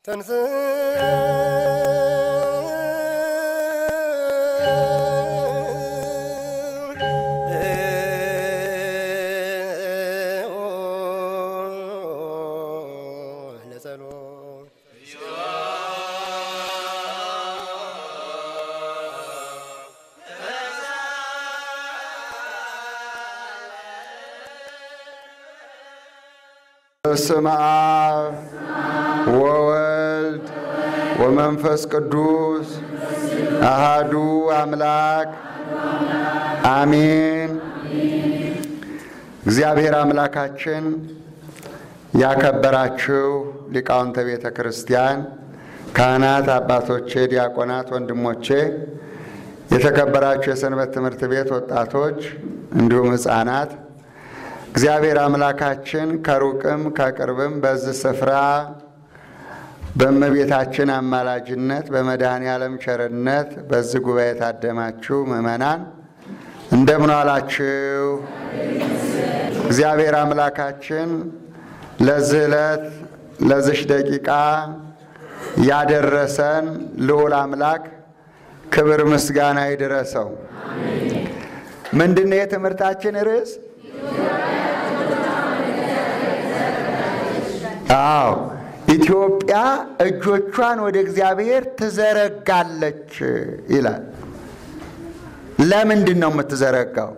በስመ አብ ወወልድ ወመንፈስ ቅዱስ አሃዱ አምላክ አሜን። እግዚአብሔር አምላካችን ያከበራችሁ ሊቃውንተ ቤተ ክርስቲያን፣ ካህናት፣ አባቶቼ፣ ዲያቆናት፣ ወንድሞቼ፣ የተከበራችሁ የሰንበት ትምህርት ቤት ወጣቶች እንዲሁም ሕፃናት እግዚአብሔር አምላካችን ከሩቅም ከቅርብም በዚህ ስፍራ በእመቤታችን አማላጅነት በመድኃኔ ዓለም ቸርነት በዚህ ጉባኤ የታደማችሁ ምዕመናን እንደምን ዋላችሁ? እግዚአብሔር አምላካችን ለዚህ ዕለት ለዚሽ ደቂቃ ያደረሰን ልዑል አምላክ ክብር ምስጋና ይድረሰው። ምንድነው የትምህርታችን ርዕስ? አዎ ኢትዮጵያ እጆቿን ወደ እግዚአብሔር ትዘረጋለች ይላል። ለምንድን ነው የምትዘረጋው?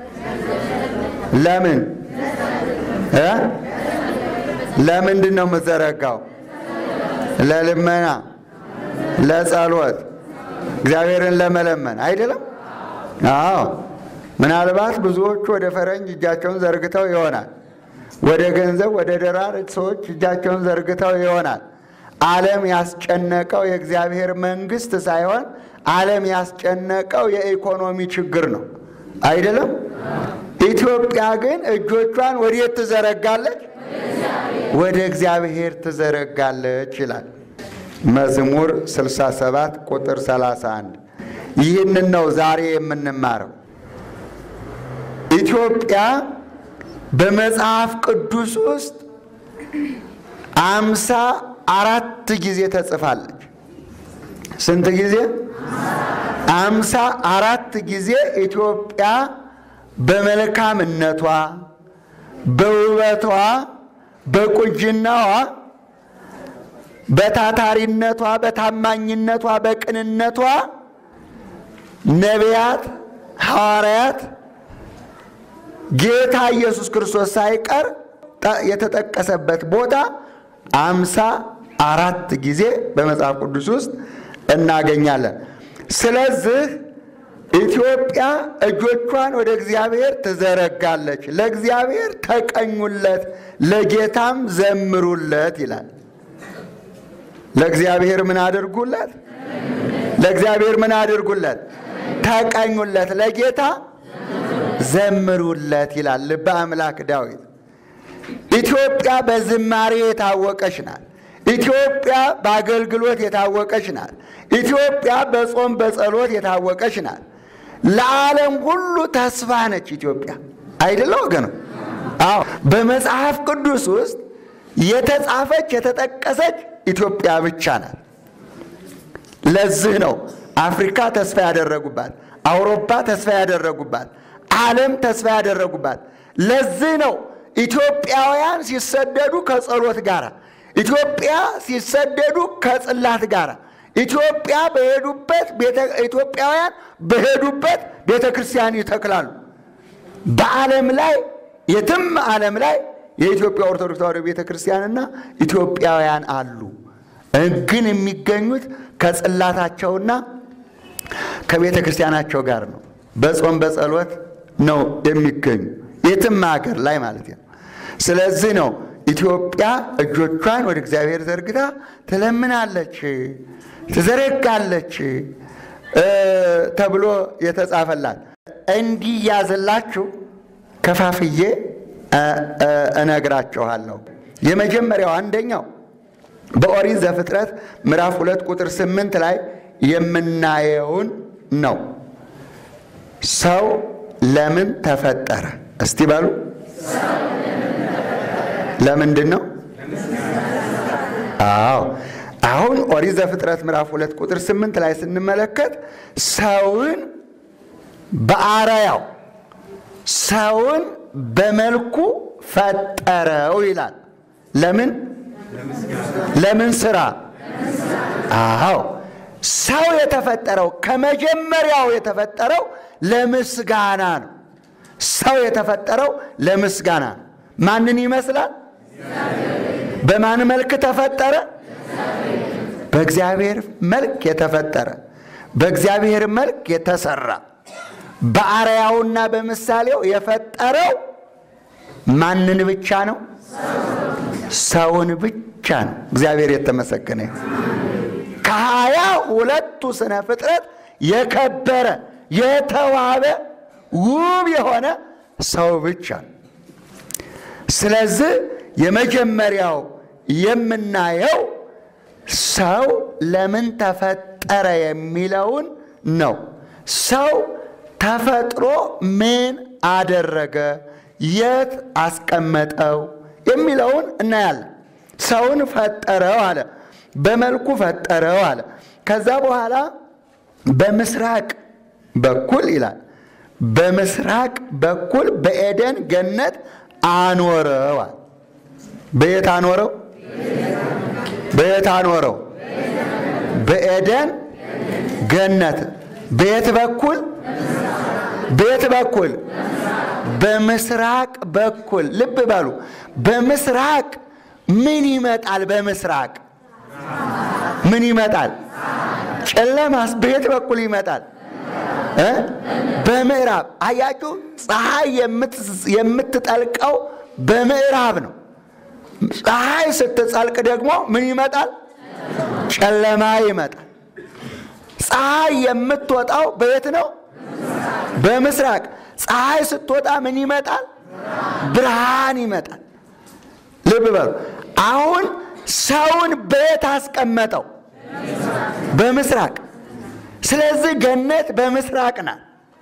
ለምን እ ለምንድን ነው የምትዘረጋው? ለልመና፣ ለጸሎት፣ እግዚአብሔርን ለመለመን አይደለም? አዎ ምናልባት ብዙዎቹ ወደ ፈረንጅ እጃቸውን ዘርግተው ይሆናል ወደ ገንዘብ ወደ ደራር ሰዎች እጃቸውን ዘርግተው ይሆናል። ዓለም ያስጨነቀው የእግዚአብሔር መንግስት ሳይሆን ዓለም ያስጨነቀው የኢኮኖሚ ችግር ነው አይደለም። ኢትዮጵያ ግን እጆቿን ወዴት ትዘረጋለች? ወደ እግዚአብሔር ትዘረጋለች ይላል መዝሙር 67 ቁጥር 31። ይህንን ነው ዛሬ የምንማረው ኢትዮጵያ በመጽሐፍ ቅዱስ ውስጥ አምሳ አራት ጊዜ ተጽፋለች። ስንት ጊዜ? አምሳ አራት ጊዜ ኢትዮጵያ በመልካምነቷ፣ በውበቷ፣ በቁንጅናዋ፣ በታታሪነቷ፣ በታማኝነቷ፣ በቅንነቷ ነቢያት፣ ሐዋርያት ጌታ ኢየሱስ ክርስቶስ ሳይቀር የተጠቀሰበት ቦታ አምሳ አራት ጊዜ በመጽሐፍ ቅዱስ ውስጥ እናገኛለን። ስለዚህ ኢትዮጵያ እጆቿን ወደ እግዚአብሔር ትዘረጋለች፣ ለእግዚአብሔር ተቀኙለት፣ ለጌታም ዘምሩለት ይላል። ለእግዚአብሔር ምን አድርጉለት? ለእግዚአብሔር ምን አድርጉለት? ተቀኙለት፣ ለጌታ ዘምሩለት ይላል ልበ አምላክ ዳዊት። ኢትዮጵያ በዝማሬ የታወቀች ናት። ኢትዮጵያ በአገልግሎት የታወቀች ናት። ኢትዮጵያ በጾም በጸሎት የታወቀች ናት። ለዓለም ሁሉ ተስፋ ነች ኢትዮጵያ አይደለ ወገኑ? አዎ በመጽሐፍ ቅዱስ ውስጥ የተጻፈች የተጠቀሰች ኢትዮጵያ ብቻ ናት። ለዚህ ነው አፍሪካ ተስፋ ያደረጉባት፣ አውሮፓ ተስፋ ያደረጉባት ዓለም ተስፋ ያደረጉባት። ለዚህ ነው ኢትዮጵያውያን ሲሰደዱ ከጸሎት ጋር፣ ኢትዮጵያ ሲሰደዱ ከጽላት ጋር፣ ኢትዮጵያ በሄዱበት ኢትዮጵያውያን በሄዱበት ቤተ ክርስቲያን ይተክላሉ። በዓለም ላይ የትም ዓለም ላይ የኢትዮጵያ ኦርቶዶክስ ተዋሕዶ ቤተ ክርስቲያንና ኢትዮጵያውያን አሉ። ግን የሚገኙት ከጽላታቸውና ከቤተ ክርስቲያናቸው ጋር ነው። በጾም በጸሎት ነው የሚገኙ የትም ሀገር ላይ ማለት ነው። ስለዚህ ነው ኢትዮጵያ እጆቿን ወደ እግዚአብሔር ዘርግታ ትለምናለች፣ ትዘረጋለች ተብሎ የተጻፈላት። እንዲያዝላችሁ ከፋፍዬ እነግራችኋለሁ። የመጀመሪያው አንደኛው በኦሪት ዘፍጥረት ምዕራፍ ሁለት ቁጥር ስምንት ላይ የምናየውን ነው። ሰው ለምን ተፈጠረ? እስቲ በሉ። ለምንድን ነው? አዎ አሁን ኦሪት ዘፍጥረት ምዕራፍ ሁለት ቁጥር ስምንት ላይ ስንመለከት ሰውን በአርአያው ሰውን በመልኩ ፈጠረው ይላል። ለምን ለምን ስራ? አዎ ሰው የተፈጠረው ከመጀመሪያው የተፈጠረው ለምስጋና ነው። ሰው የተፈጠረው ለምስጋና ነው። ማንን ይመስላል? በማን መልክ ተፈጠረ? በእግዚአብሔር መልክ የተፈጠረ በእግዚአብሔር መልክ የተሰራ በአርአያውና በምሳሌው የፈጠረው ማንን ብቻ ነው? ሰውን ብቻ ነው። እግዚአብሔር የተመሰገነ ከሀያ ሁለቱ ስነ ፍጥረት የከበረ የተዋበ ውብ የሆነ ሰው ብቻ ነው። ስለዚህ የመጀመሪያው የምናየው ሰው ለምን ተፈጠረ የሚለውን ነው። ሰው ተፈጥሮ ምን አደረገ፣ የት አስቀመጠው የሚለውን እናያለን። ሰውን ፈጠረው አለ፣ በመልኩ ፈጠረው አለ። ከዛ በኋላ በምስራቅ በኩል ይላል፣ በምስራቅ በኩል በኤደን ገነት አኖረው አለ። በየት አኖረው? በየት አኖረው? በኤደን ገነት። በየት በኩል? በየት በኩል? በምስራቅ በኩል። ልብ በሉ። በምስራቅ ምን ይመጣል? በምስራቅ ምን ይመጣል? ጨለማስ በየት በኩል ይመጣል? እ በምዕራብ አያችሁ፣ ፀሐይ የምትጠልቀው በምዕራብ ነው። ፀሐይ ስትጸልቅ ደግሞ ምን ይመጣል? ጨለማ ይመጣል። ፀሐይ የምትወጣው በየት ነው? በምስራቅ። ፀሐይ ስትወጣ ምን ይመጣል? ብርሃን ይመጣል። ልብ በሉ። አሁን ሰውን በየት አስቀመጠው? በምስራቅ። ስለዚህ ገነት በምስራቅ ናት።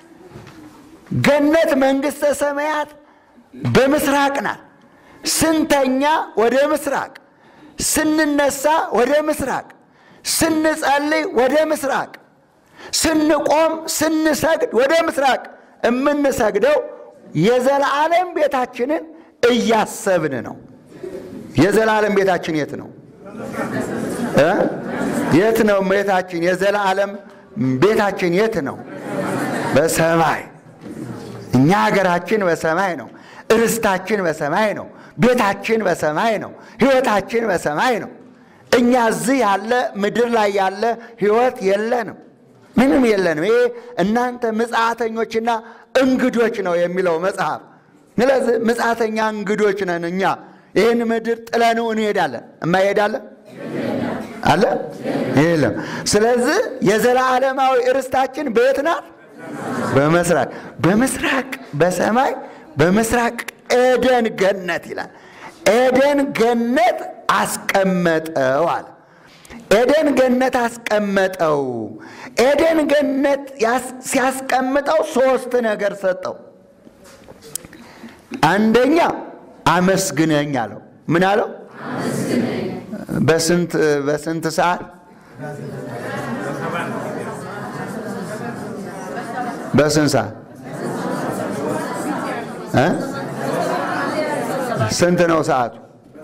ገነት መንግሥተ ሰማያት በምስራቅ ናት። ስንተኛ ወደ ምስራቅ፣ ስንነሳ ወደ ምስራቅ፣ ስንጸልይ ወደ ምስራቅ፣ ስንቆም ስንሰግድ ወደ ምስራቅ የምንሰግደው የዘላለም ቤታችንን እያሰብን ነው። የዘላለም ቤታችን የት ነው? እ የት ነው ቤታችን? የዘላለም ቤታችን የት ነው? በሰማይ። እኛ ሀገራችን በሰማይ ነው። ርስታችን በሰማይ ነው። ቤታችን በሰማይ ነው። ሕይወታችን በሰማይ ነው። እኛ እዚህ ያለ ምድር ላይ ያለ ሕይወት የለንም፣ ምንም የለንም። ይሄ እናንተ ምጽአተኞችና እንግዶች ነው የሚለው መጽሐፍ። ስለዚህ ምጽአተኛ እንግዶች ነን እኛ። ይህን ምድር ጥለነው እንሄዳለን። እማይሄዳለን አለ የለም። ስለዚህ የዘላለማዊ ርስታችን በየት ናት? በምስራቅ በምስራቅ በሰማይ በምስራቅ ኤደን ገነት ይላል። ኤደን ገነት አስቀመጠው አለ። ኤደን ገነት አስቀመጠው። ኤደን ገነት ሲያስቀምጠው ሶስት ነገር ሰጠው። አንደኛ አመስግነኝ አለው። ምን አለው? በስንት በስንት ሰዓት? በስንት ሰዓት? ስንት ነው ሰዓቱ?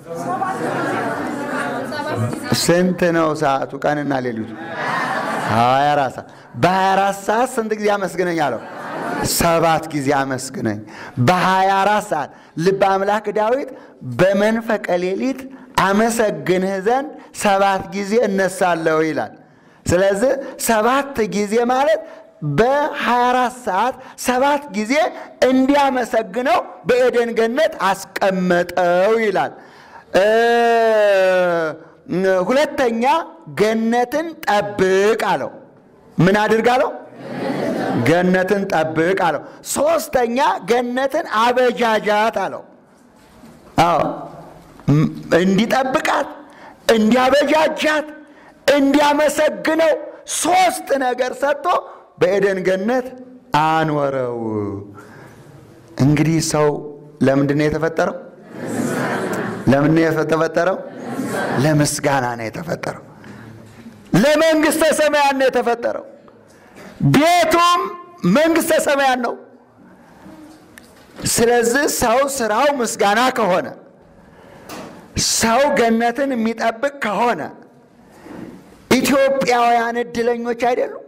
ስንት ነው ሰዓቱ? ቀንና ሌሊቱ ሀያ አራት ሰዓት። በሀያ አራት ሰዓት ስንት ጊዜ አመስግነኝ አለው? ሰባት ጊዜ አመስግነኝ። በሀያ አራት ሰዓት ልበ አምላክ ዳዊት በመንፈቀ ሌሊት አመሰግንህ ዘንድ ሰባት ጊዜ እነሳለሁ ይላል። ስለዚህ ሰባት ጊዜ ማለት በ24 ሰዓት ሰባት ጊዜ እንዲያመሰግነው በኤደን ገነት አስቀመጠው ይላል። ሁለተኛ ገነትን ጠብቅ አለው። ምን አድርግ አለው? ገነትን ጠብቅ አለው። ሶስተኛ ገነትን አበጃጃት አለው። አዎ እንዲጠብቃት፣ እንዲያበጃጃት፣ እንዲያመሰግነው ሶስት ነገር ሰጥቶ በኤደን ገነት አኖረው። እንግዲህ ሰው ለምንድን ነው የተፈጠረው? ለምንድን ነው የተፈጠረው? ለምስጋና ነው የተፈጠረው። ለመንግሥተ ሰማያን ነው የተፈጠረው። ቤቱም መንግሥተ ሰማያን ነው። ስለዚህ ሰው ስራው ምስጋና ከሆነ ሰው ገነትን የሚጠብቅ ከሆነ ኢትዮጵያውያን እድለኞች አይደሉም?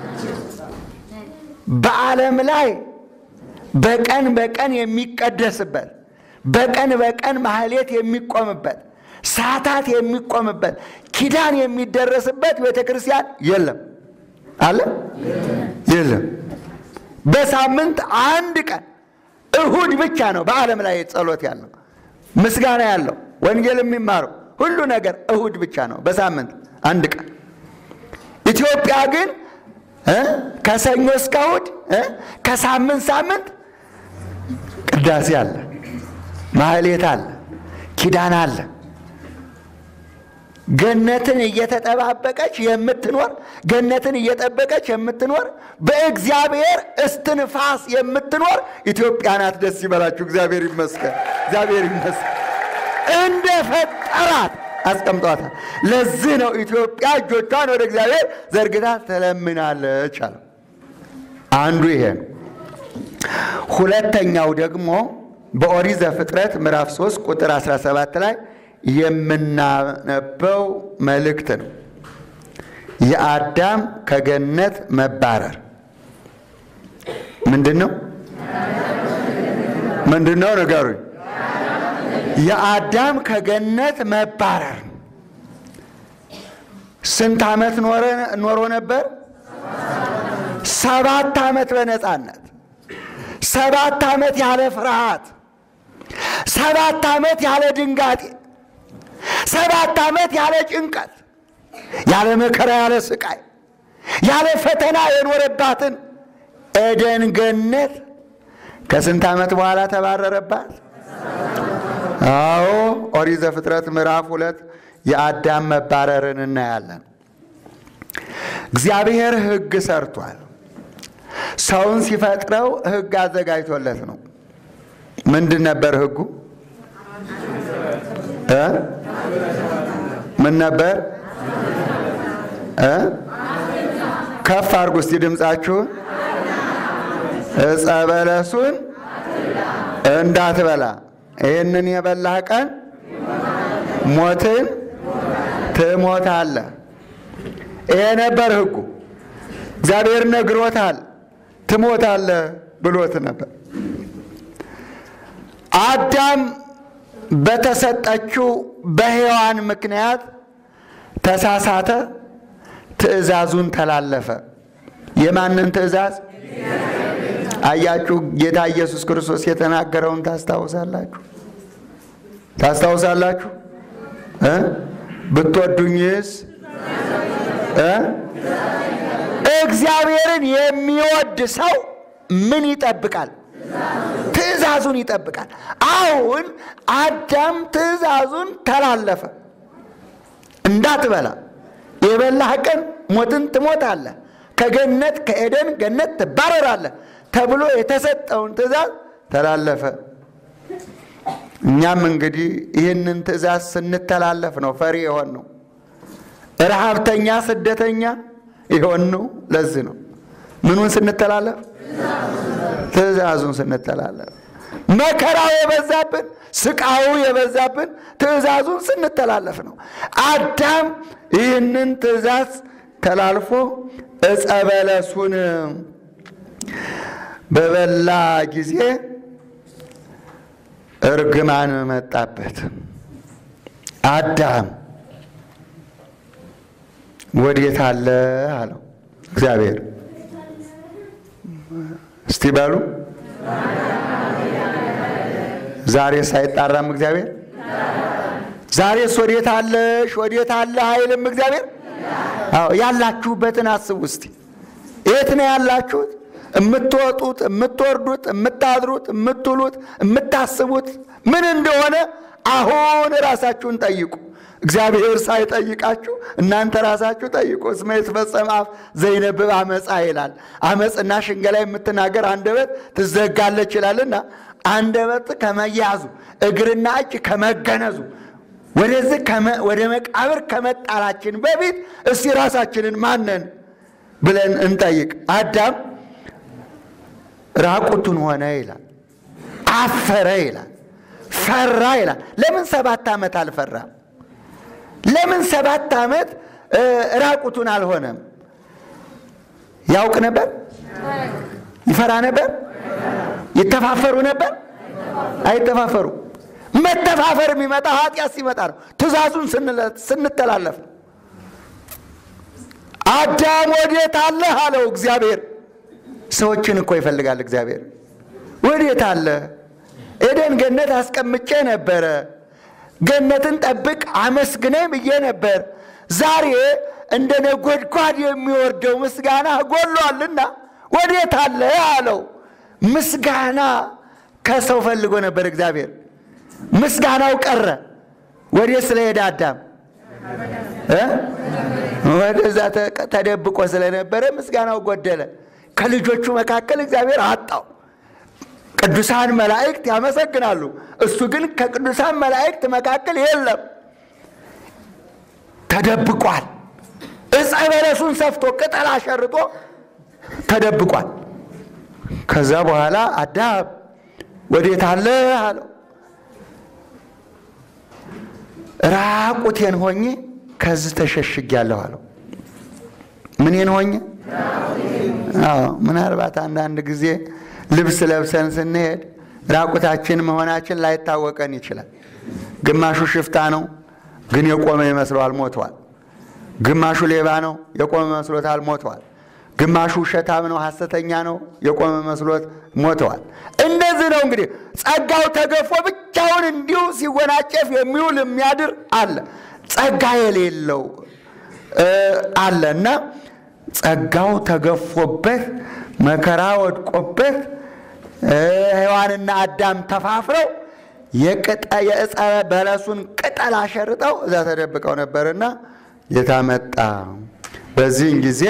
በዓለም ላይ በቀን በቀን የሚቀደስበት በቀን በቀን ማህሌት የሚቆምበት ሰዓታት የሚቆምበት ኪዳን የሚደረስበት ቤተ ክርስቲያን የለም። አለ የለም። በሳምንት አንድ ቀን እሁድ ብቻ ነው በዓለም ላይ ጸሎት ያለው ምስጋና ያለው ወንጌል የሚማረው ሁሉ ነገር እሁድ ብቻ ነው በሳምንት አንድ ቀን። ኢትዮጵያ ግን እ ከሰኞ እስከ እሁድ እ ከሳምንት ሳምንት ቅዳሴ አለ፣ ማህሌት አለ፣ ኪዳን አለ። ገነትን እየተጠባበቀች የምትኖር ገነትን እየጠበቀች የምትኖር በእግዚአብሔር እስትንፋስ የምትኖር ኢትዮጵያ ናት። ደስ ይበላችሁ። እግዚአብሔር ይመስገን፣ እግዚአብሔር ይመስገን። እንደ ፈጠራት አስቀምጧታል። ለዚህ ነው ኢትዮጵያ እጆቿን ወደ እግዚአብሔር ዘርግታ ትለምናለች አለ። አንዱ ይሄ ነው። ሁለተኛው ደግሞ በኦሪት ዘፍጥረት ምዕራፍ 3 ቁጥር 17 ላይ የምናነበው መልእክት ነው። የአዳም ከገነት መባረር ምንድን ነው? ምንድን ነው ንገሩኝ። የአዳም ከገነት መባረር ስንት ዓመት ኖሮ ነበር? ሰባት ዓመት በነፃነት ሰባት ዓመት ያለ ፍርሃት፣ ሰባት ዓመት ያለ ድንጋጤ፣ ሰባት ዓመት ያለ ጭንቀት፣ ያለ መከራ፣ ያለ ስቃይ፣ ያለ ፈተና የኖረባትን ኤደን ገነት ከስንት ዓመት በኋላ ተባረረባት? አዎ ኦሪት ዘፍጥረት ምዕራፍ ሁለት የአዳም መባረርን እናያለን። እግዚአብሔር ሕግ ሰርቷል። ሰውን ሲፈጥረው ሕግ አዘጋጅቶለት ነው። ምንድን ነበር ሕጉ? እ ምን ነበር? እ ከፍ አድርጉ እስቲ ድምፃችሁን። ዕፀ በለሱን እንዳትበላ ይህንን የበላህ ቀን ሞትን ትሞታለህ። ይሄ ነበር ሕጉ። እግዚአብሔር ነግሮታል። ትሞታለህ ብሎት ነበር። አዳም በተሰጠችው በሔዋን ምክንያት ተሳሳተ፣ ትእዛዙን ተላለፈ። የማንን ትእዛዝ? አያችሁ፣ ጌታ ኢየሱስ ክርስቶስ የተናገረውን ታስታውሳላችሁ? ታስታውሳላችሁ? እ ብትወዱኝስ እ እግዚአብሔርን የሚወድ ሰው ምን ይጠብቃል? ትእዛዙን ይጠብቃል። አሁን አዳም ትእዛዙን ተላለፈ። እንዳትበላ የበላህ ቀን ሞትን ትሞታለህ፣ ከገነት ከኤደን ገነት ትባረራለህ ተብሎ የተሰጠውን ትእዛዝ ተላለፈ። እኛም እንግዲህ ይህንን ትእዛዝ ስንተላለፍ ነው ፈሪ የሆን ነው፣ ረሃብተኛ ስደተኛ የሆን ነው። ለዚህ ነው ምኑን ስንተላለፍ ትእዛዙን ስንተላለፍ መከራው የበዛብን ስቃዩ የበዛብን ትእዛዙን ስንተላለፍ ነው። አዳም ይህንን ትእዛዝ ተላልፎ ዕፀ በለሱን በበላ ጊዜ እርግማን መጣበት። አዳም ወዴት አለ አለው እግዚአብሔር። እስቲ በሉ ዛሬስ አይጣራም እግዚአብሔር? ዛሬስ ወዴት አለሽ ወዴት አለ አይልም እግዚአብሔር? አዎ ያላችሁበትን አስቡ እስቲ። የት ነው ያላችሁት? የምትወጡት፣ የምትወርዱት፣ የምታድሩት፣ የምትውሉት፣ የምታስቡት ምን እንደሆነ አሁን ራሳችሁን ጠይቁ። እግዚአብሔር ሳይጠይቃችሁ እናንተ ራሳችሁ ጠይቁ። እስመ ይትፈጸም አፍ ዘይነብብ አመፃ ይላል። አመፅና ሽንገላ የምትናገር አንደበት ትዘጋለች ይላልና አንደበት ከመያዙ እግርና እጅ ከመገነዙ ወደዚህ ወደ መቃብር ከመጣላችን በፊት እስቲ ራሳችንን ማነን ብለን እንጠይቅ። አዳም ራቁቱን ሆነ ይላል፣ አፈረ ይላል፣ ፈራ ይላል። ለምን ሰባት ዓመት አልፈራም? ለምን ሰባት ዓመት ራቁቱን አልሆነም? ያውቅ ነበር? ይፈራ ነበር? ይተፋፈሩ ነበር? አይተፋፈሩ። መተፋፈር የሚመጣ ኃጢአት ሲመጣ ነው። ትእዛዙን ስንተላለፍ ነው። አዳም ወዴት አለህ አለው እግዚአብሔር። ሰዎችን እኮ ይፈልጋል እግዚአብሔር። ወዴት አለ? ኤደን ገነት አስቀምጬ ነበረ። ገነትን ጠብቅ አመስግነኝ ብዬ ነበር። ዛሬ እንደ ነጎድጓድ የሚወርደው ምስጋና ጎሏልና ወዴት አለ አለው። ምስጋና ከሰው ፈልጎ ነበር እግዚአብሔር። ምስጋናው ቀረ። ወዴት ስለሄደ አዳም ወደዛ ተደብቆ ስለነበረ ምስጋናው ጎደለ። ከልጆቹ መካከል እግዚአብሔር አጣው። ቅዱሳን መላእክት ያመሰግናሉ፣ እሱ ግን ከቅዱሳን መላእክት መካከል የለም፣ ተደብቋል። ዕፀ በለሱን ሰፍቶ ቅጠል አሸርጦ ተደብቋል። ከዛ በኋላ አዳም ወዴት አለ አለው። ራቁቴን ሆኜ ከዚህ ተሸሽጊያለሁ አለው። ምኔን ሆኜ? አዎ ምናልባት አንዳንድ ጊዜ ልብስ ለብሰን ስንሄድ ራቁታችን መሆናችን ላይታወቀን ይችላል። ግማሹ ሽፍታ ነው፣ ግን የቆመ ይመስለዋል ሞቷል። ግማሹ ሌባ ነው፣ የቆመ መስሎታል ሞቷል። ግማሹ ውሸታም ነው፣ ሐሰተኛ ነው፣ የቆመ መስሎት ሞተዋል። እንደዚህ ነው እንግዲህ ጸጋው ተገፎ ብቻውን እንዲሁ ሲወናጨፍ የሚውል የሚያድር አለ፣ ጸጋ የሌለው አለ እና ጸጋው ተገፎበት መከራ ወድቆበት ሔዋንና አዳም ተፋፍረው የዕፀ በለሱን ቅጠል አሸርጠው እዛ ተደብቀው ነበርና የታመጣ በዚህን ጊዜ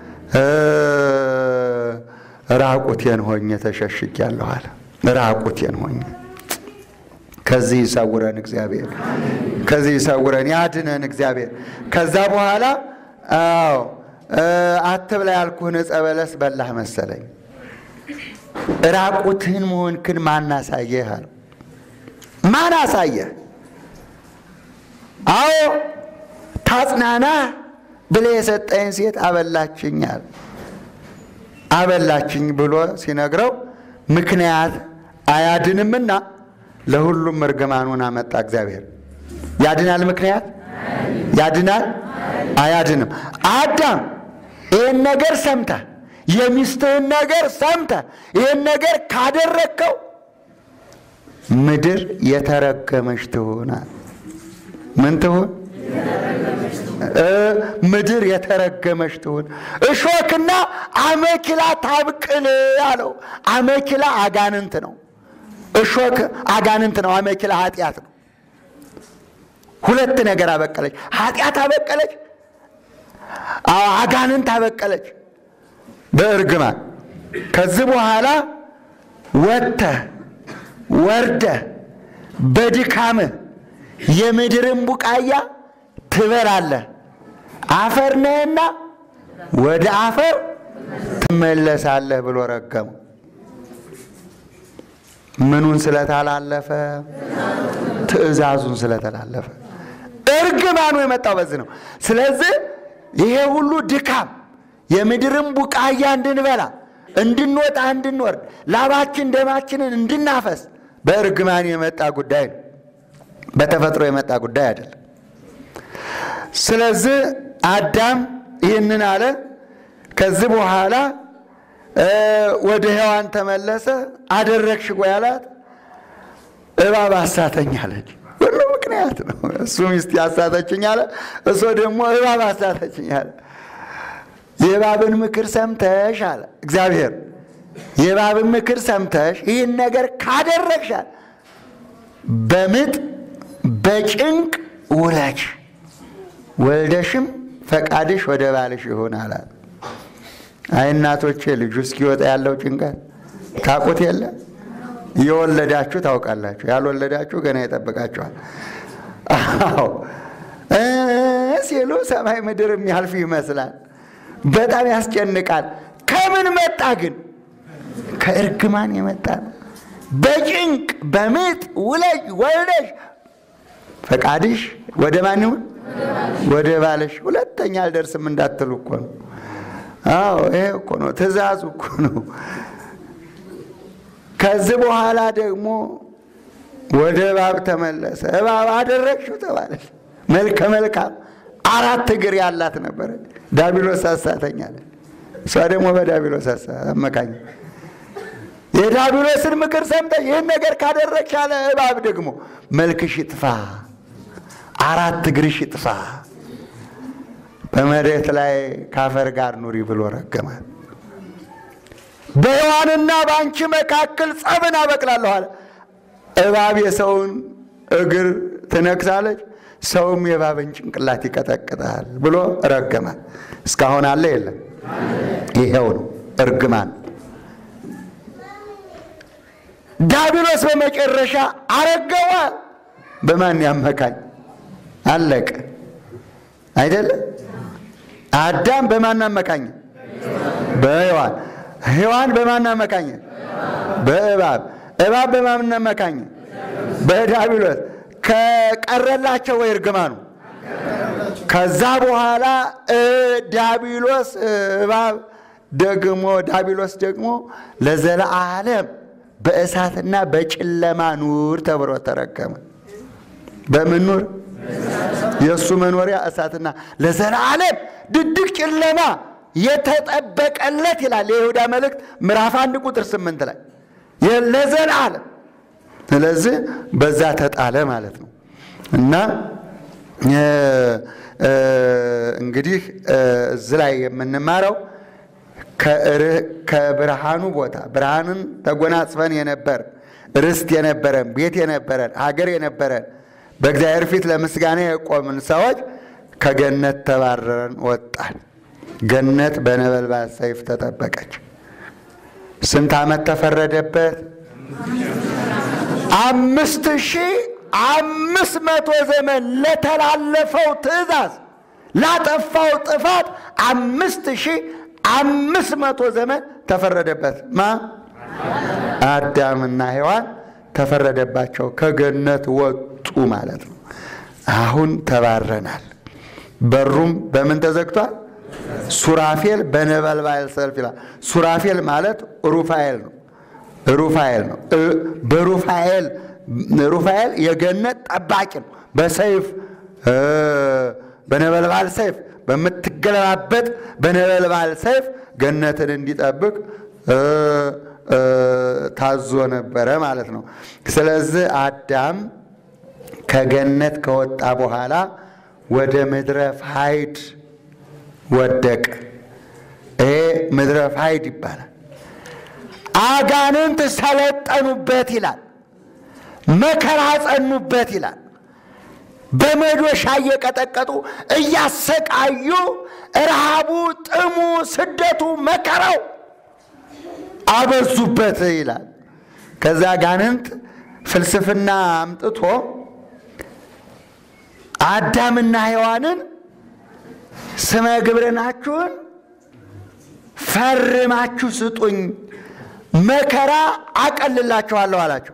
ራቁቴን ሆኜ ተሸሽጊያለሁ አለ። ራቁቴን ሆኜ ከዚህ ይሰውረን እግዚአብሔር፣ ከዚህ ይሰውረን ያድነን እግዚአብሔር። ከዛ በኋላ አዎ አትብላ ያልኩህን ዕፀ በለስ በላህ መሰለኝ። ራቁትህን መሆንክን ማን አሳየህ አለው። ማን አሳየህ? አዎ ታጽናና ብለህ የሰጠኝ ሴት አበላችኝ አለ። አበላችኝ ብሎ ሲነግረው ምክንያት አያድንምና ለሁሉም እርግማኑን አመጣ እግዚአብሔር። ያድናል? ምክንያት ያድናል? አያድንም። አዳም ይህን ነገር ሰምተህ የሚስትህን ነገር ሰምተህ ይህን ነገር ካደረግከው ምድር የተረገመች ትሆናል። ምን ትሁን? ምድር የተረገመች ትሁን። እሾክና አመኪላ ታብቅል አለው። አመኪላ አጋንንት ነው። እሾክ አጋንንት ነው። አመኪላ ኃጢአት ነው። ሁለት ነገር አበቀለች። ኃጢአት አበቀለች፣ አጋንንት አበቀለች በእርግማን። ከዚህ በኋላ ወጥተህ ወርደህ በድካምህ የምድርን ቡቃያ ትበላለህ፣ አፈር ነህና ወደ አፈር ትመለሳለህ ብሎ ረገመው። ምኑን ስለተላለፈ? ትእዛዙን ስለተላለፈ። እርግማኑ የመጣው በዚህ ነው። ስለዚህ ይሄ ሁሉ ድካም የምድርን ቡቃያ እንድንበላ እንድንወጣ እንድንወርድ ላባችን ደማችንን እንድናፈስ በእርግማን የመጣ ጉዳይ ነው። በተፈጥሮ የመጣ ጉዳይ አይደለም። ስለዚህ አዳም ይህንን አለ። ከዚህ በኋላ ወደ ሔዋን ተመለሰ። አደረግሽ ወይ አላት። እባብ አሳተኝ አለች። ሁሉ ምክንያት ነው። እሱ ሚስት ያሳተችኝ አለ፣ እሱ ደግሞ እባብ አሳተችኝ አለ። የእባብን ምክር ሰምተሽ አለ እግዚአብሔር። የእባብን ምክር ሰምተሽ ይህን ነገር ካደረግሻል በምጥ በጭንቅ ውለች ወልደሽም ፈቃድሽ ወደ ባልሽ ይሁን አላት። አይ እናቶቼ ልጁ እስኪወጣ ያለው ጭንቀት ታውቁት የለ የወለዳችሁ ታውቃላችሁ፣ ያልወለዳችሁ ገና ይጠብቃችኋል። አዎ እ ሲሉ ሰማይ ምድር የሚያልፍ ይመስላል። በጣም ያስጨንቃል። ከምን መጣ ግን? ከእርግማን የመጣ ነው። በጭንቅ በምጥ ውለጅ ወልደሽ ፈቃድሽ ወደ ማን ይሁን? ወደ ባለሽ። ሁለተኛ አልደርስም እንዳትሉ እኮ ነው። አዎ ይሄ እኮ ነው፣ ትእዛዙ እኮ ነው። ከዚህ በኋላ ደግሞ ወደ እባብ ተመለሰ። እባብ አደረግሽው ተባለች። መልከ መልካም አራት እግር ያላት ነበረ። ዳቢሎስ አሳተኛለ። እሷ ደግሞ በዳቢሎስ አመካኝ የዳቢሎስን ምክር ሰምተሽ ይህን ነገር ካደረግሽ ያለ እባብ ደግሞ መልክሽ ይጥፋ፣ አራት እግርሽ ይጥፋ፣ በመሬት ላይ ካፈር ጋር ኑሪ ብሎ ረገማት። በሔዋንና በአንቺ መካከል ጸብን አበቅላለሁ አለ። እባብ የሰውን እግር ትነክሳለች፣ ሰውም የእባብን ጭንቅላት ይቀጠቅጣል ብሎ ረገማት። እስካሁን አለ የለም? ይሄው ነው እርግማን። ዳቢሎስ በመጨረሻ አረገዋል። በማን ያመካኝ? አለቀ አይደለም? አዳም በማን አመካኝ? በሔዋን ሔዋን በማን አመካኝ? በእባብ እባብ በማን አመካኝ? በዳቢሎስ ከቀረላቸው ወይ እርግማኑ? ከዛ በኋላ ዳቢሎስ እባብ ደግሞ ዳቢሎስ ደግሞ ለዘለዓለም በእሳትና በጨለማ ኑር ተብሎ ተረገመ። በምን ኑር? የእሱ መኖሪያ እሳትና ለዘላለም ድቅድቅ ጨለማ የተጠበቀለት ይላል የይሁዳ መልእክት ምዕራፍ አንድ ቁጥር ስምንት ላይ ለዘላለም። ስለዚህ በዛ ተጣለ ማለት ነው እና እንግዲህ እዚህ ላይ የምንማረው ከብርሃኑ ቦታ ብርሃንን ተጎናጽፈን የነበር ርስት የነበረን ቤት የነበረን ሀገር የነበረን በእግዚአብሔር ፊት ለምስጋና የቆምን ሰዎች ከገነት ተባረረን ወጣን። ገነት በነበልባል ሰይፍ ተጠበቀች። ስንት ዓመት ተፈረደበት? አምስት ሺህ አምስት መቶ ዘመን ለተላለፈው ትእዛዝ ላጠፋው ጥፋት አምስት ሺህ አምስት መቶ ዘመን ተፈረደበት። ማ አዳምና ሔዋን ተፈረደባቸው፣ ከገነት ወጡ ማለት ነው። አሁን ተባረናል። በሩም በምን ተዘግቷል? ሱራፌል በነበልባል ሰልፍ ይላል። ሱራፌል ማለት ሩፋኤል ነው። ሩፋኤል ነው። በሩፋኤል ሩፋኤል የገነት ጠባቂ ነው። በሰይፍ በነበልባል ሰይፍ በምትገለባበጥ በነበልባል ሰይፍ ገነትን እንዲጠብቅ ታዞ ነበረ ማለት ነው። ስለዚህ አዳም ከገነት ከወጣ በኋላ ወደ ምድረ ፋይድ ወደቀ። ይሄ ምድረ ፋይድ ይባላል። አጋንንት ሰለጠኑበት ይላል። መከራ ጸኑበት ይላል። በመዶሻ እየቀጠቀጡ እያሰቃዩ ረሃቡ፣ ጥሙ፣ ስደቱ፣ መከራው አበዙበት ይላል። ከዛ አጋንንት ፍልስፍና አምጥቶ አዳምና ሔዋንን ስመ ግብርናችሁን ፈርማችሁ ስጡኝ፣ መከራ አቀልላችኋለሁ አላቸው።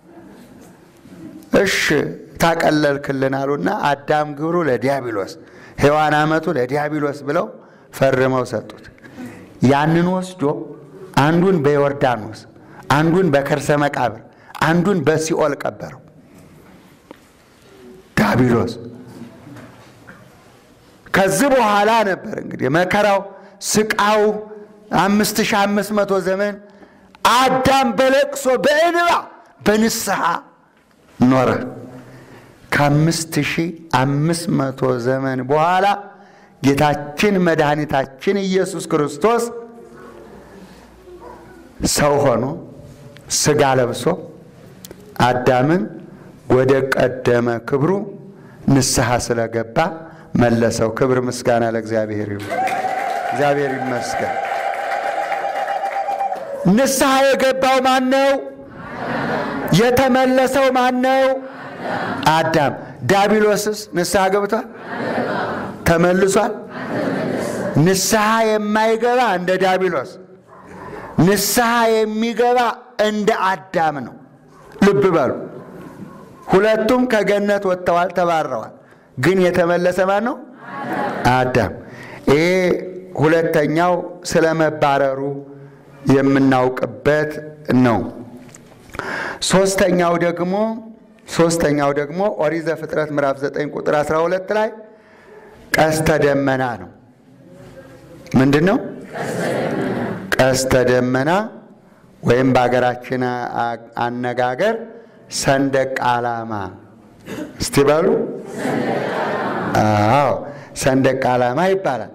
እሺ ታቀለልክልን አሉና አዳም ግብሩ ለዲያብሎስ ሔዋን አመቱ ለዲያብሎስ ብለው ፈርመው ሰጡት። ያንን ወስዶ አንዱን በዮርዳኖስ አንዱን በከርሰ መቃብር አንዱን በሲኦል ቀበረው። ዲያብሎስ ከዚህ በኋላ ነበር እንግዲህ መከራው ስቃው አምስት ሺህ አምስት መቶ ዘመን አዳም በለቅሶ በእንባ በንስሐ ኖረ። ከአምስት ሺህ አምስት መቶ ዘመን በኋላ ጌታችን መድኃኒታችን ኢየሱስ ክርስቶስ ሰው ሆኖ ሥጋ ለብሶ አዳምን ወደ ቀደመ ክብሩ ንስሐ ስለገባ መለሰው። ክብር ምስጋና ለእግዚአብሔር ይሁን። እግዚአብሔር ይመስገን። ንስሐ የገባው ማን ነው? የተመለሰው ማን ነው? አዳም። ዳቢሎስስ ንስሐ ገብቷል? ተመልሷል? ንስሐ የማይገባ እንደ ዳቢሎስ፣ ንስሐ የሚገባ እንደ አዳም ነው። ልብ በሉ። ሁለቱም ከገነት ወጥተዋል፣ ተባረዋል። ግን የተመለሰ ማን ነው? አዳም። ይሄ ሁለተኛው ስለ መባረሩ የምናውቅበት ነው። ሶስተኛው ደግሞ ሶስተኛው ደግሞ ኦሪት ዘፍጥረት ምዕራፍ 9 ቁጥር 12 ላይ ቀስተ ደመና ነው። ምንድን ነው ቀስተ ደመና? ወይም በሀገራችን አነጋገር ሰንደቅ ዓላማ። እስቲ በሉ። አዎ ሰንደቅ ዓላማ ይባላል።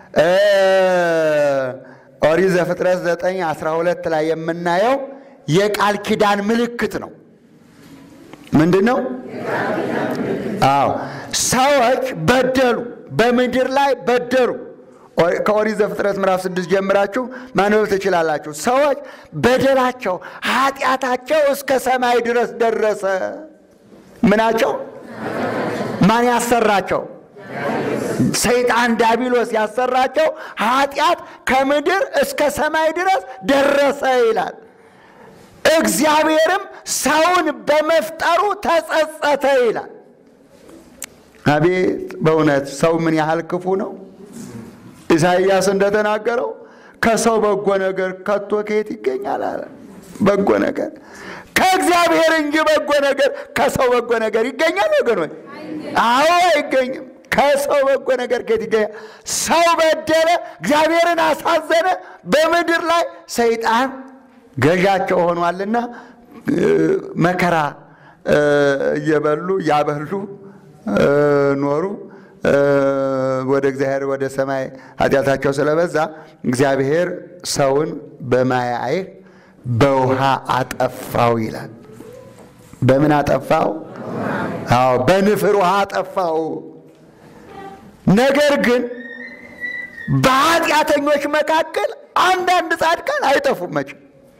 ኦሪት ዘፍጥረት 9 12 ላይ የምናየው የቃል ኪዳን ምልክት ነው። ምንድን ነው? አዎ ሰዎች በደሉ፣ በምድር ላይ በደሉ። ከኦሪት ዘፍጥረት ምዕራፍ ስድስት ጀምራችሁ ማንበብ ትችላላችሁ። ሰዎች በደላቸው፣ ኃጢአታቸው እስከ ሰማይ ድረስ ደረሰ። ምናቸው? ማን ያሰራቸው? ሰይጣን ዳቢሎስ ያሰራቸው ኃጢአት ከምድር እስከ ሰማይ ድረስ ደረሰ ይላል። እግዚአብሔርም ሰውን በመፍጠሩ ተጸጸተ ይላል። አቤት በእውነት ሰው ምን ያህል ክፉ ነው! ኢሳይያስ እንደተናገረው ከሰው በጎ ነገር ከቶ ከየት ይገኛል አለ። በጎ ነገር ከእግዚአብሔር እንጂ በጎ ነገር ከሰው በጎ ነገር ይገኛል ወገኖች? አዎ አይገኝም። ከሰው በጎ ነገር ከየት ይገኛል? ሰው በደለ፣ እግዚአብሔርን አሳዘነ። በምድር ላይ ሰይጣን ገዣቸው ሆኗልና መከራ እየበሉ እያበሉ ኖሩ። ወደ እግዚአብሔር ወደ ሰማይ ኃጢአታቸው ስለበዛ እግዚአብሔር ሰውን በማየ አይህ በውሃ አጠፋው ይላል። በምን አጠፋው? አዎ በንፍር ውሃ አጠፋው። ነገር ግን በኃጢአተኞች መካከል አንዳንድ ጻድቃን አይጠፉም። መቼም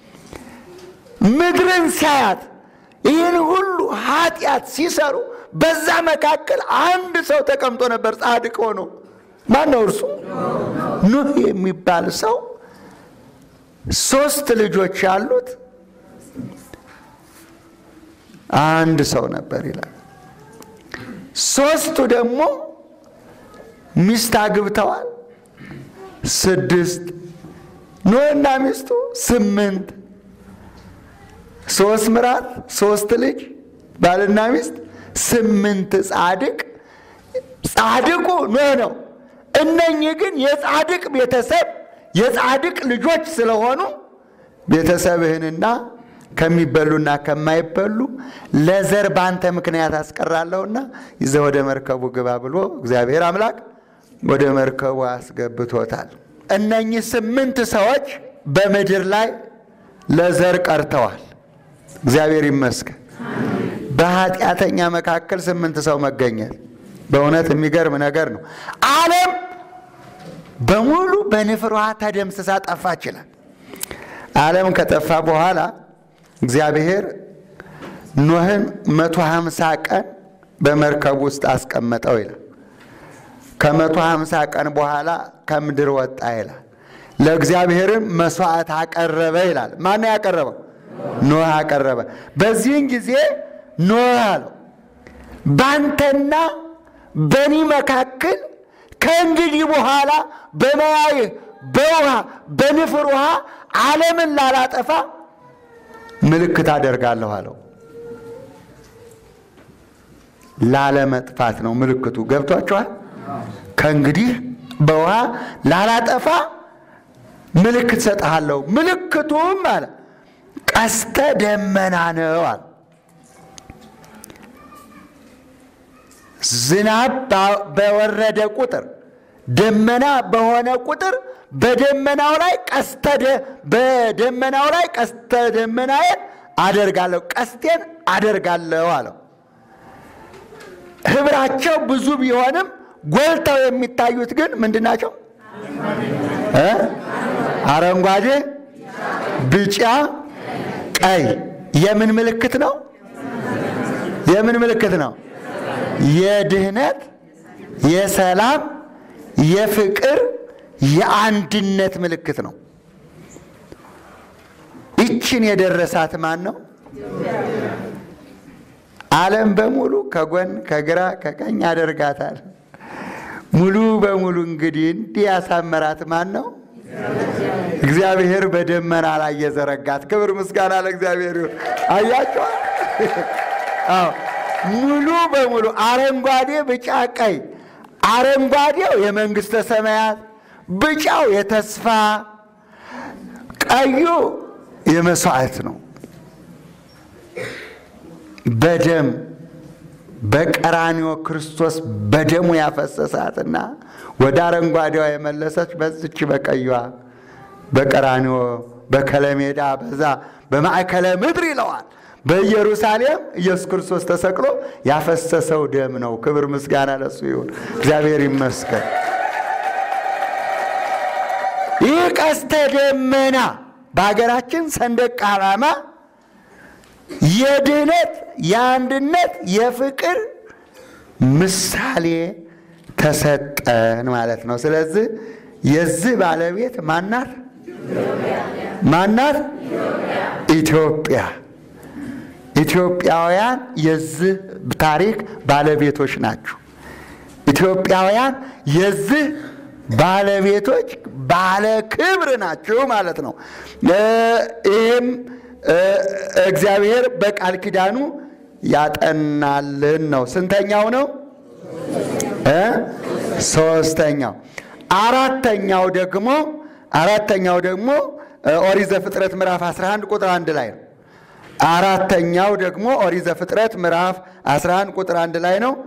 ምድርን ሲያያት ይህን ሁሉ ኃጢአት ሲሰሩ በዛ መካከል አንድ ሰው ተቀምጦ ነበር፣ ጻድቅ ሆኖ። ማን ነው እርሱ? ኑህ የሚባል ሰው ሶስት ልጆች ያሉት አንድ ሰው ነበር ይላል። ሶስቱ ደግሞ ሚስት አግብተዋል፣ ስድስት ኖህና ሚስቱ ስምንት ሶስት ምራት ሶስት ልጅ ባልና ሚስት ስምንት ጻድቅ ጻድቁ ኖህ ነው። እነኚህ ግን የጻድቅ ቤተሰብ የጻድቅ ልጆች ስለሆኑ ቤተሰብህንና ከሚበሉና ከማይበሉ ለዘር በአንተ ምክንያት አስቀራለሁና ይዘህ ወደ መርከቡ ግባ ብሎ እግዚአብሔር አምላክ ወደ መርከቡ አስገብቶታል። እነኚህ ስምንት ሰዎች በምድር ላይ ለዘር ቀርተዋል። እግዚአብሔር ይመስገን። በኃጢአተኛ መካከል ስምንት ሰው መገኘት በእውነት የሚገርም ነገር ነው። ዓለም በሙሉ በንፍር ውሃ ተደምስሳ ጠፋ ይችላል። ዓለም ከጠፋ በኋላ እግዚአብሔር ኖህን መቶ ሀምሳ ቀን በመርከብ ውስጥ አስቀመጠው ይላል። ከመቶ ሀምሳ ቀን በኋላ ከምድር ወጣ ይላል። ለእግዚአብሔርም መስዋዕት አቀረበ ይላል። ማነው ያቀረበው? ኖህ አቀረበ። በዚህን ጊዜ ኖህ አለው ባንተና በኒ መካከል ከእንግዲህ በኋላ በመያይህ በውሃ በንፍር ውሃ ዓለምን ላላጠፋ ምልክት አደርጋለሁ አለው። ላለመጥፋት ነው ምልክቱ። ገብቷችኋል? ከእንግዲህ በውሃ ላላጠፋ ምልክት ሰጥሃለሁ። ምልክቱም አለ ቀስተ ደመና ነው አለ። ዝናብ በወረደ ቁጥር ደመና በሆነ ቁጥር በደመናው ላይ ቀስተ በደመናው ላይ ቀስተ ደመናዬን አደርጋለሁ ቀስቴን አደርጋለሁ አለው። ህብራቸው ብዙ ቢሆንም ጎልተው የሚታዩት ግን ምንድን ናቸው? አረንጓዴ፣ ቢጫ፣ ቀይ የምን ምልክት ነው? የምን ምልክት ነው? የድህነት፣ የሰላም፣ የፍቅር፣ የአንድነት ምልክት ነው። ይችን የደረሳት ማን ነው? ዓለም በሙሉ ከጎን ከግራ ከቀኝ ያደርጋታል። ሙሉ በሙሉ እንግዲህ እንዲህ ያሳመራት ማን ነው? እግዚአብሔር በደመና ላይ የዘረጋት። ክብር ምስጋና ለእግዚአብሔር ይሁን። አያቸዋል። አዎ ሙሉ በሙሉ አረንጓዴ፣ ቢጫ፣ ቀይ። አረንጓዴው የመንግሥተ ሰማያት፣ ቢጫው የተስፋ፣ ቀዩ የመስዋዕት ነው። በደም በቀራንዮ ክርስቶስ በደሙ ያፈሰሳትና ወደ አረንጓዴዋ የመለሰች በዝች በቀዩዋ በቀራንዮ በከለሜዳ በዛ በማዕከለ ምድር ይለዋል። በኢየሩሳሌም ኢየሱስ ክርስቶስ ተሰቅሎ ያፈሰሰው ደም ነው። ክብር ምስጋና ለሱ ይሁን። እግዚአብሔር ይመስገን። ይህ ቀስተ ደመና በሀገራችን ሰንደቅ ዓላማ የድህነት፣ የአንድነት፣ የፍቅር ምሳሌ ተሰጠን ማለት ነው። ስለዚህ የዚህ ባለቤት ማናት? ማናት? ኢትዮጵያ። ኢትዮጵያውያን የዚህ ታሪክ ባለቤቶች ናቸው። ኢትዮጵያውያን የዚህ ባለቤቶች ባለ ክብር ናቸው ማለት ነው። ይህም እግዚአብሔር በቃል ኪዳኑ ያጠናልን ነው። ስንተኛው ነው? ሶስተኛው። አራተኛው ደግሞ አራተኛው ደግሞ ኦሪት ዘፍጥረት ምዕራፍ 11 ቁጥር አንድ ላይ ነው። አራተኛው ደግሞ ኦሪት ዘፍጥረት ምዕራፍ 11 ቁጥር አንድ ላይ ነው።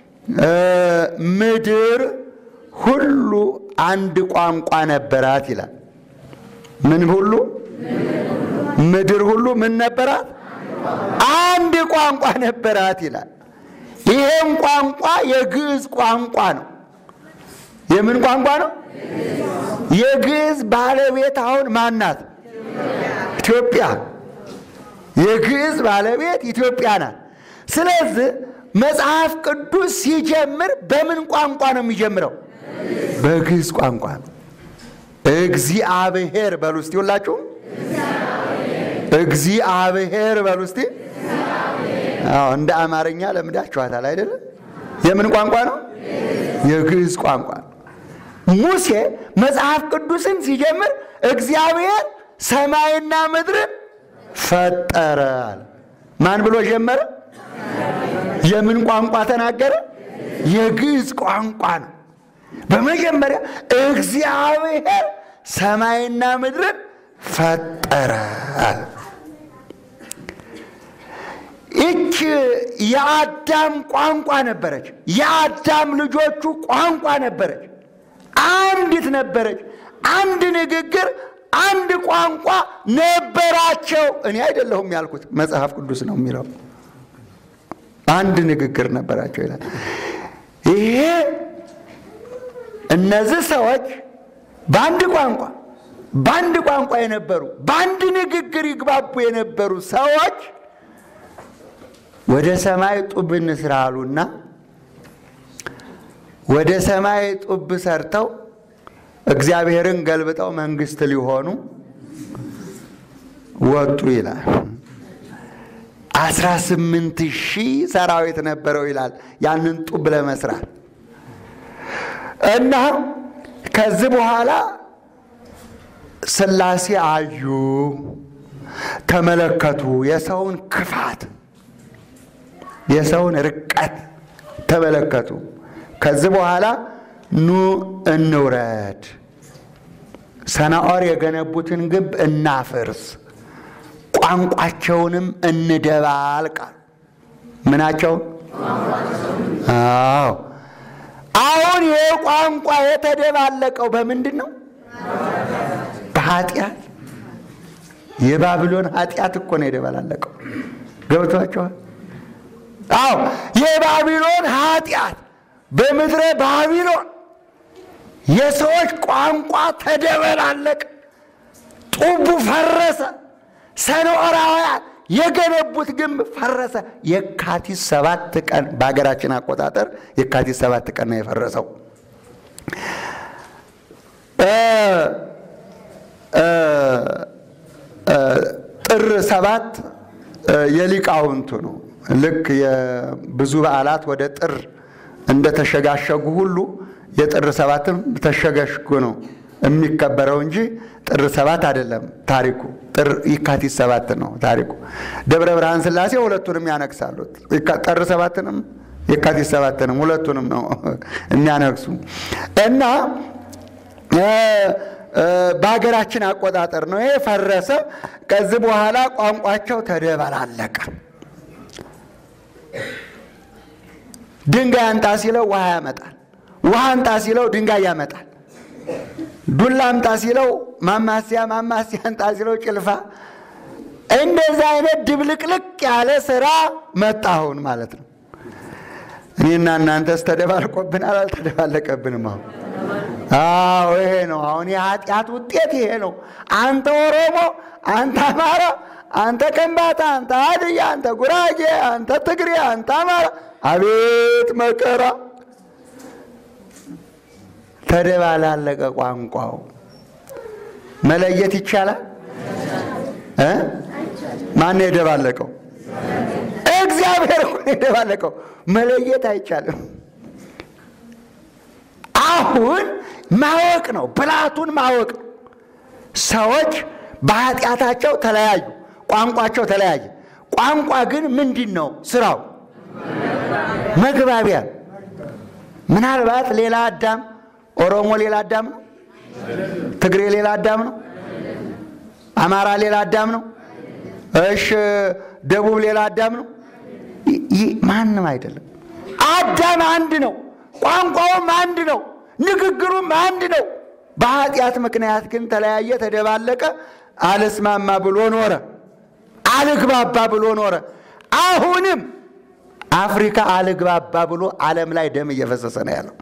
ምድር ሁሉ አንድ ቋንቋ ነበራት ይላል። ምን ሁሉ ምድር ሁሉ ምን ነበራት? አንድ ቋንቋ ነበራት ይላል። ይሄም ቋንቋ የግዕዝ ቋንቋ ነው። የምን ቋንቋ ነው? የግዕዝ ባለቤት አሁን ማናት? ኢትዮጵያ። የግዕዝ ባለቤት ኢትዮጵያ ናት። ስለዚህ መጽሐፍ ቅዱስ ሲጀምር በምን ቋንቋ ነው የሚጀምረው? በግዕዝ ቋንቋ ነው። እግዚአብሔር በሉ እስቲ ሁላችሁም እግዚአብሔር በሉ እስቲ። አዎ እንደ አማርኛ ለምዳችኋታል አይደለም? የምን ቋንቋ ነው? የግዕዝ ቋንቋ ነው። ሙሴ መጽሐፍ ቅዱስን ሲጀምር እግዚአብሔር ሰማይና ምድርን ፈጠረ አለ። ማን ብሎ ጀመረ? የምን ቋንቋ ተናገረ? የግዕዝ ቋንቋ ነው። በመጀመሪያ እግዚአብሔር ሰማይና ምድርን ፈጠረ አለ። ይች የአዳም ቋንቋ ነበረች። የአዳም ልጆቹ ቋንቋ ነበረች። አንዲት ነበረች። አንድ ንግግር፣ አንድ ቋንቋ ነበራቸው። እኔ አይደለሁም ያልኩት፣ መጽሐፍ ቅዱስ ነው የሚለው። አንድ ንግግር ነበራቸው ይላል። ይሄ እነዚህ ሰዎች በአንድ ቋንቋ በአንድ ቋንቋ የነበሩ በአንድ ንግግር ይግባቡ የነበሩ ሰዎች ወደ ሰማይ ጡብ እንስራ አሉና ወደ ሰማይ ጡብ ሰርተው እግዚአብሔርን ገልብጠው መንግስት ሊሆኑ ወጡ ይላል። አስራ ስምንት ሺህ ሰራዊት ነበረው ይላል ያንን ጡብ ለመስራት እና ከዚህ በኋላ ሥላሴ አዩ፣ ተመለከቱ። የሰውን ክፋት፣ የሰውን ርቀት ተመለከቱ። ከዚህ በኋላ ኑ እንውረድ፣ ሰናዖር የገነቡትን ግንብ እናፍርስ፣ ቋንቋቸውንም እንደባልቅ። ምናቸው? አዎ አሁን ይህ ቋንቋ የተደባለቀው በምንድን ነው? በኃጢአት የባቢሎን ኃጢአት እኮ ነው የደበላለቀው። ገብቷቸዋል? አዎ የባቢሎን ኃጢአት በምድረ ባቢሎን የሰዎች ቋንቋ ተደበላለቀ። ጡቡ ፈረሰ። ሰኖራውያን የገነቡት ግንብ ፈረሰ። የካቲት ሰባት ቀን በሀገራችን አቆጣጠር የካቲት ሰባት ቀን ነው የፈረሰው። ጥር ሰባት የሊቃውንቱ ነው። ልክ የብዙ በዓላት ወደ ጥር እንደተሸጋሸጉ ሁሉ የጥር ሰባትም ተሸጋሽጎ ነው የሚከበረው እንጂ ጥር ሰባት አይደለም ታሪኩ። ጥር የካቲት ሰባት ነው ታሪኩ። ደብረ ብርሃን ሥላሴ ሁለቱንም ያነግሳሉ። ጥር ሰባትንም የካቲት ሰባትንም ሁለቱንም ነው የሚያነግሱ እና በሀገራችን አቆጣጠር ነው ይሄ ፈረሰ። ከዚህ በኋላ ቋንቋቸው ተደበላለቀ። ድንጋይ አንጣ ሲለው ውሃ ያመጣል። ውሃ አንጣ ሲለው ድንጋይ ያመጣል። ዱላ አምጣ ሲለው ማማሲያ፣ ማማሲያ አንጣ ሲለው ጭልፋ። እንደዚህ አይነት ድብልቅልቅ ያለ ስራ መጣ አሁን ማለት ነው። እኔና እናንተስ ተደባልቆብናል? አልተደባለቀብንም? አሁን አዎ፣ ይሄ ነው አሁን የኃጢአት ውጤት ይሄ ነው። አንተ ኦሮሞ፣ አንተ አማራ፣ አንተ ከምባታ፣ አንተ ሀድያ፣ አንተ ጉራጌ፣ አንተ ትግሬ፣ አንተ አማራ፣ አቤት መከራ! ተደባላለቀ ቋንቋው። መለየት ይቻላል እ ማን ነው የደባለቀው? እግዚአብሔር እኮ ነው የደባለቀው። መለየት አይቻልም። አሁን ማወቅ ነው፣ ብልሃቱን ማወቅ ነው። ሰዎች በኃጢአታቸው ተለያዩ፣ ቋንቋቸው ተለያየ። ቋንቋ ግን ምንድን ነው ስራው? መግባቢያ። ምናልባት ሌላ አዳም ኦሮሞ ሌላ አዳም ነው። ትግሬ ሌላ አዳም ነው። አማራ ሌላ አዳም ነው። እሽ ደቡብ ሌላ አዳም ነው። ይህ ማንም አይደለም። አዳም አንድ ነው። ቋንቋውም አንድ ነው። ንግግሩም አንድ ነው። በኃጢአት ምክንያት ግን ተለያየ፣ ተደባለቀ፣ አልስማማ ብሎ ኖረ፣ አልግባባ ብሎ ኖረ። አሁንም አፍሪካ አልግባባ ብሎ ዓለም ላይ ደም እየፈሰሰ ነው ያለው።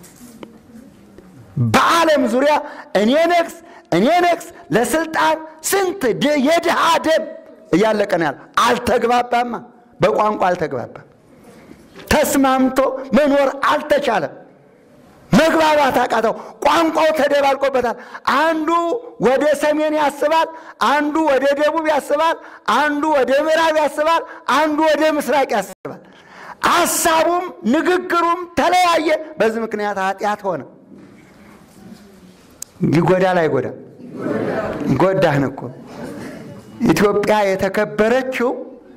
በዓለም ዙሪያ እኔ ነግስ እኔ ነግስ ለስልጣን ስንት የድሃ ደም እያለቀ ነው ያለው። አልተግባባማ፣ በቋንቋ አልተግባባም። ተስማምቶ መኖር አልተቻለም። መግባባት አቃተው። ቋንቋው ተደባልቆበታል። አንዱ ወደ ሰሜን ያስባል፣ አንዱ ወደ ደቡብ ያስባል፣ አንዱ ወደ ምዕራብ ያስባል፣ አንዱ ወደ ምስራቅ ያስባል። ሐሳቡም ንግግሩም ተለያየ። በዚህ ምክንያት ኃጢአት ሆነ። ይጎዳል አይጎዳም? ጎዳህን እኮ ኢትዮጵያ የተከበረችው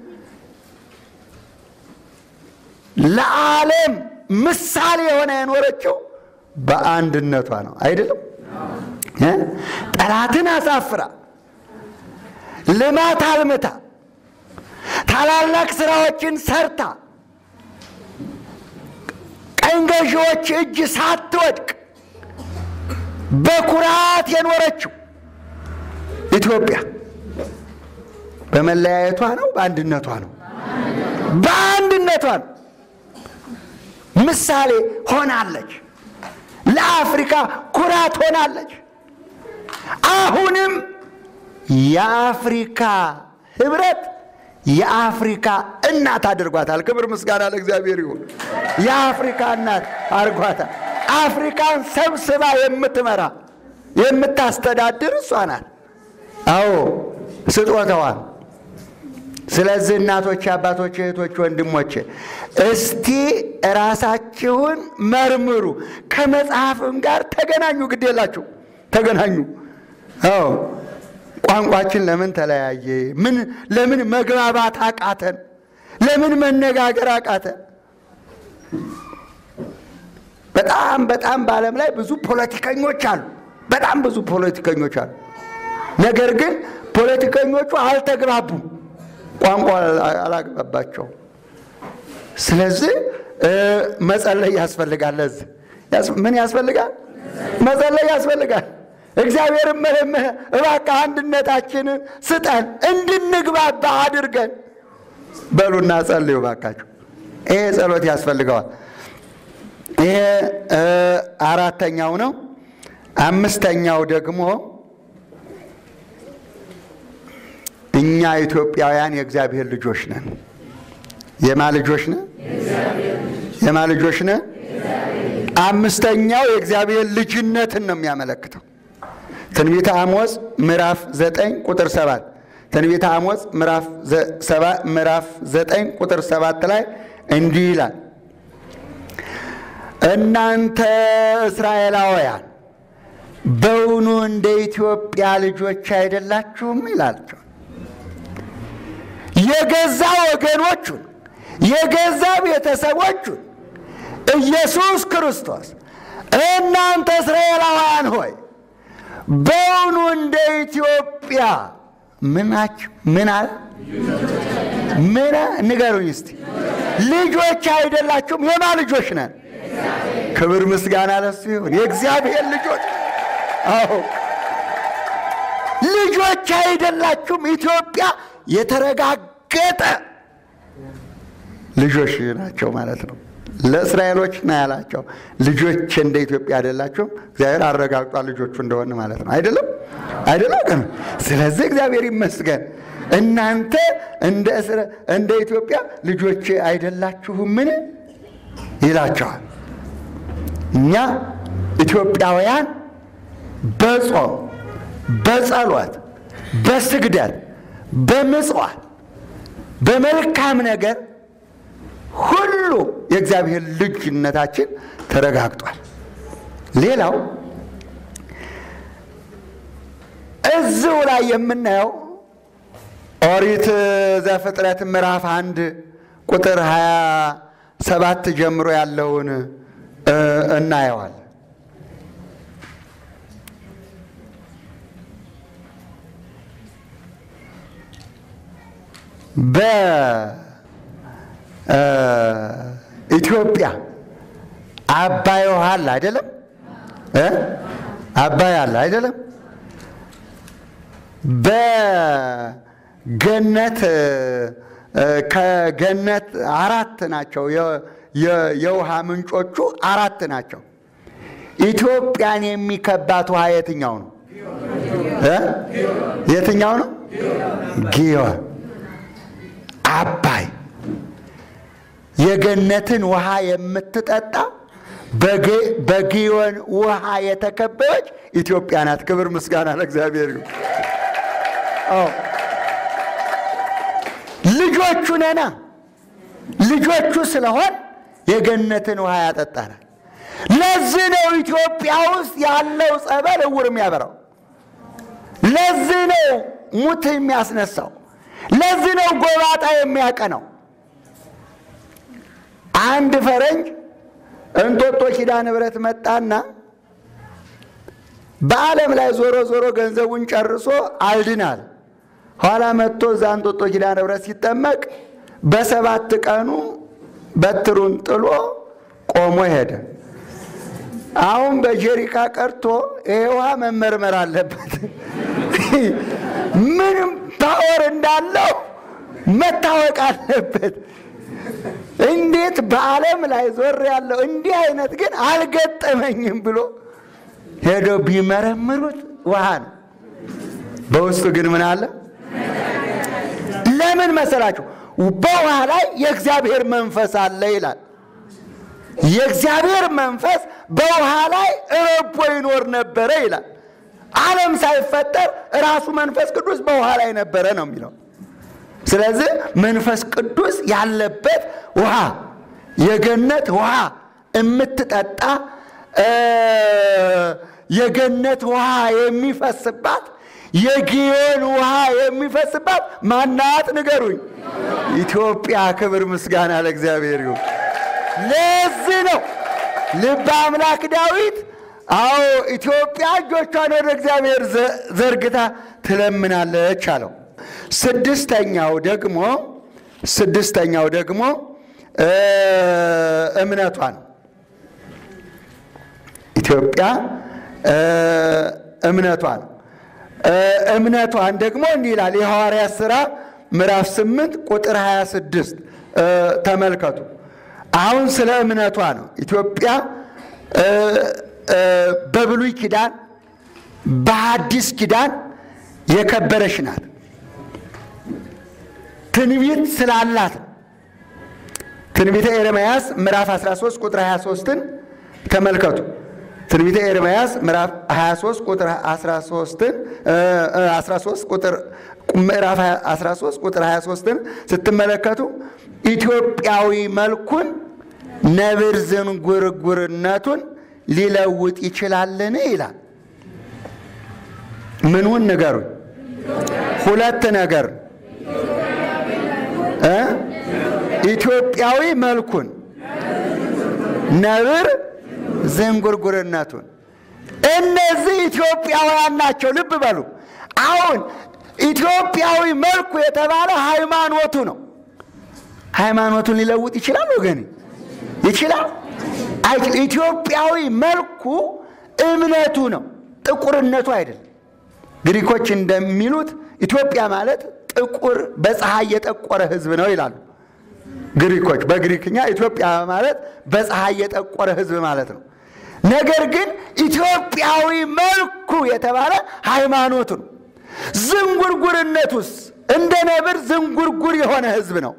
ለዓለም ምሳሌ የሆነ የኖረችው በአንድነቷ ነው። አይደለም? ጠላትን አሳፍራ ልማት አልምታ ታላላቅ ስራዎችን ሰርታ ቀኝ ገዢዎች እጅ ሳትወድቅ በኩራት የኖረችው ኢትዮጵያ በመለያየቷ ነው? በአንድነቷ ነው? በአንድነቷ ነው። ምሳሌ ሆናለች። ለአፍሪካ ኩራት ሆናለች። አሁንም የአፍሪካ ህብረት የአፍሪካ እናት አድርጓታል። ክብር ምስጋና ለእግዚአብሔር ይሁን። የአፍሪካ እናት አድርጓታል። አፍሪካን ሰብስባ የምትመራ የምታስተዳድር እሷ ናት። አዎ ስጦታዋ። ስለዚህ እናቶች፣ አባቶች፣ እህቶች፣ ወንድሞች እስቲ ራሳችሁን መርምሩ። ከመጽሐፍም ጋር ተገናኙ። ግድ የላችሁ ተገናኙ። አዎ ቋንቋችን ለምን ተለያየ? ምን ለምን መግባባት አቃተን? ለምን መነጋገር አቃተን? በጣም በጣም በዓለም ላይ ብዙ ፖለቲከኞች አሉ። በጣም ብዙ ፖለቲከኞች አሉ። ነገር ግን ፖለቲከኞቹ አልተግባቡም። ቋንቋ አላግባባቸው። ስለዚህ መጸለይ ያስፈልጋል። ለዚህ ምን ያስፈልጋል? መጸለይ ያስፈልጋል። እግዚአብሔርን መለመን እባክህ አንድነታችንን ስጠን፣ እንድንግባባ አድርገን በሉና ጸልዩ እባካችሁ። ይሄ ጸሎት ያስፈልገዋል። ይሄ አራተኛው ነው። አምስተኛው ደግሞ እኛ ኢትዮጵያውያን የእግዚአብሔር ልጆች ነን። የማ ልጆች ነን? የማ ልጆች ነን? አምስተኛው የእግዚአብሔር ልጅነትን ነው የሚያመለክተው። ትንቢተ አሞጽ ምዕራፍ ዘጠኝ ቁጥር ሰባት ትንቢተ አሞጽ ምዕራፍ ዘጠኝ ቁጥር ሰባት ላይ እንዲህ ይላል እናንተ እስራኤላውያን በውኑ እንደ ኢትዮጵያ ልጆች አይደላችሁም? ይላቸው። የገዛ ወገኖቹን የገዛ ቤተሰቦቹን ኢየሱስ ክርስቶስ እናንተ እስራኤላውያን ሆይ በውኑ እንደ ኢትዮጵያ ምናችሁ ምን አለ? ምን ንገሩኝ እስቲ። ልጆች አይደላችሁም? የማ ልጆች ነን? ክብር ምስጋና ለሱ ይሁን። የእግዚአብሔር ልጆች አዎ፣ ልጆች አይደላችሁም? ኢትዮጵያ የተረጋገጠ ልጆች ናቸው ማለት ነው። ለእስራኤሎች ነው ያላቸው። ልጆች እንደ ኢትዮጵያ አይደላችሁም? እግዚአብሔር አረጋግጧል ልጆቹ እንደሆነ ማለት ነው። አይደለም አይደለም? ስለዚህ እግዚአብሔር ይመስገን። እናንተ እንደ ኢትዮጵያ ልጆች አይደላችሁምን ይላቸዋል። እኛ ኢትዮጵያውያን በጾም በጸሎት በስግደት በምጽዋት በመልካም ነገር ሁሉ የእግዚአብሔር ልጅነታችን ተረጋግጧል። ሌላው እዚሁ ላይ የምናየው ኦሪት ዘፍጥረት ምዕራፍ አንድ ቁጥር ሀያ ሰባት ጀምሮ ያለውን እናየዋል። በኢትዮጵያ አባይ ውሃ አለ አይደለም? አባይ አለ አይደለም? በገነት ከገነት አራት ናቸው። የውሃ ምንጮቹ አራት ናቸው። ኢትዮጵያን የሚከባት ውሃ የትኛው ነው? የትኛው ነው? ጊዮን አባይ የገነትን ውሃ የምትጠጣ በጊዮን ውሃ የተከበበች ኢትዮጵያ ናት። ክብር ምስጋና ለእግዚአብሔር ይሁን። ልጆቹ ነና ልጆቹ ስለሆን የገነትን ውሃ ያጠጣናል። ለዚህ ነው ኢትዮጵያ ውስጥ ያለው ጸበል እውር የሚያበራው። ለዚህ ነው ሙት የሚያስነሳው። ለዚህ ነው ጎባጣ የሚያቀነው። አንድ ፈረንጅ እንጦጦ ኪዳነ ምሕረት መጣና በዓለም ላይ ዞሮ ዞሮ ገንዘቡን ጨርሶ አልድናል። ኋላ መጥቶ እዛ እንጦጦ ኪዳነ ምሕረት ሲጠመቅ በሰባት ቀኑ በትሩን ጥሎ ቆሞ ሄደ። አሁን በጀሪካ ቀርቶ ይሄ ውሃ መመርመር አለበት። ምንም ፓወር እንዳለው መታወቅ አለበት። እንዴት በዓለም ላይ ዞር ያለው እንዲህ አይነት ግን አልገጠመኝም ብሎ ሄደው ቢመረምሩት ውሃ ነው። በውስጡ ግን ምን አለ? ለምን መሰላችሁ? በውሃ ላይ የእግዚአብሔር መንፈስ አለ ይላል። የእግዚአብሔር መንፈስ በውሃ ላይ ረቦ ይኖር ነበረ ይላል። ዓለም ሳይፈጠር ራሱ መንፈስ ቅዱስ በውሃ ላይ ነበረ ነው የሚለው። ስለዚህ መንፈስ ቅዱስ ያለበት ውሃ የገነት ውሃ የምትጠጣ የገነት ውሃ የሚፈስባት የጊዮን ውሃ የሚፈስባት ማናት? ንገሩኝ። ኢትዮጵያ። ክብር ምስጋና ለእግዚአብሔር ይሁን። ለዚህ ነው ልበ አምላክ ዳዊት አዎ ኢትዮጵያ እጆቿን ወደ እግዚአብሔር ዘርግታ ትለምናለች አለው። ስድስተኛው ደግሞ ስድስተኛው ደግሞ እምነቷ ነው። ኢትዮጵያ እምነቷ ነው። እምነቷን ደግሞ እንዲህ ይላል የሐዋርያት ሥራ ምዕራፍ 8 ቁጥር 26 ተመልከቱ። አሁን ስለ እምነቷ ነው። ኢትዮጵያ በብሉይ ኪዳን በሐዲስ ኪዳን የከበረች ናት። ትንቢት ስላላት ትንቢተ ኤርምያስ ምዕራፍ 13 ቁጥር 23ን ተመልከቱ። ትንቢተ ኤርምያስ ምዕራፍ 23 ቁጥር 13ን 13 ቁጥር ምዕራፍ 13 ቁጥር 23ን ስትመለከቱ ኢትዮጵያዊ መልኩን ነብር ዝንጉርጉርነቱን ሊለውጥ ይችላልን ይላል። ምኑን ንገሩኝ? ሁለት ነገር እ ኢትዮጵያዊ መልኩን ነብር ዝንጉርጉርነቱን እነዚህ ኢትዮጵያውያን ናቸው። ልብ በሉ። አሁን ኢትዮጵያዊ መልኩ የተባለ ሃይማኖቱ ነው። ሃይማኖቱን ሊለውጥ ይችላል ወገኔ? ይችላል? አይችል። ኢትዮጵያዊ መልኩ እምነቱ ነው፣ ጥቁርነቱ አይደለም። ግሪኮች እንደሚሉት ኢትዮጵያ ማለት ጥቁር በፀሐይ የጠቆረ ሕዝብ ነው ይላሉ። ግሪኮች በግሪክኛ ኢትዮጵያ ማለት በፀሐይ የጠቆረ ሕዝብ ማለት ነው። ነገር ግን ኢትዮጵያዊ መልኩ የተባለ ሃይማኖቱ ነው። ዝንጉርጉርነቱስ እንደ ነብር ዝንጉርጉር የሆነ ሕዝብ ነው።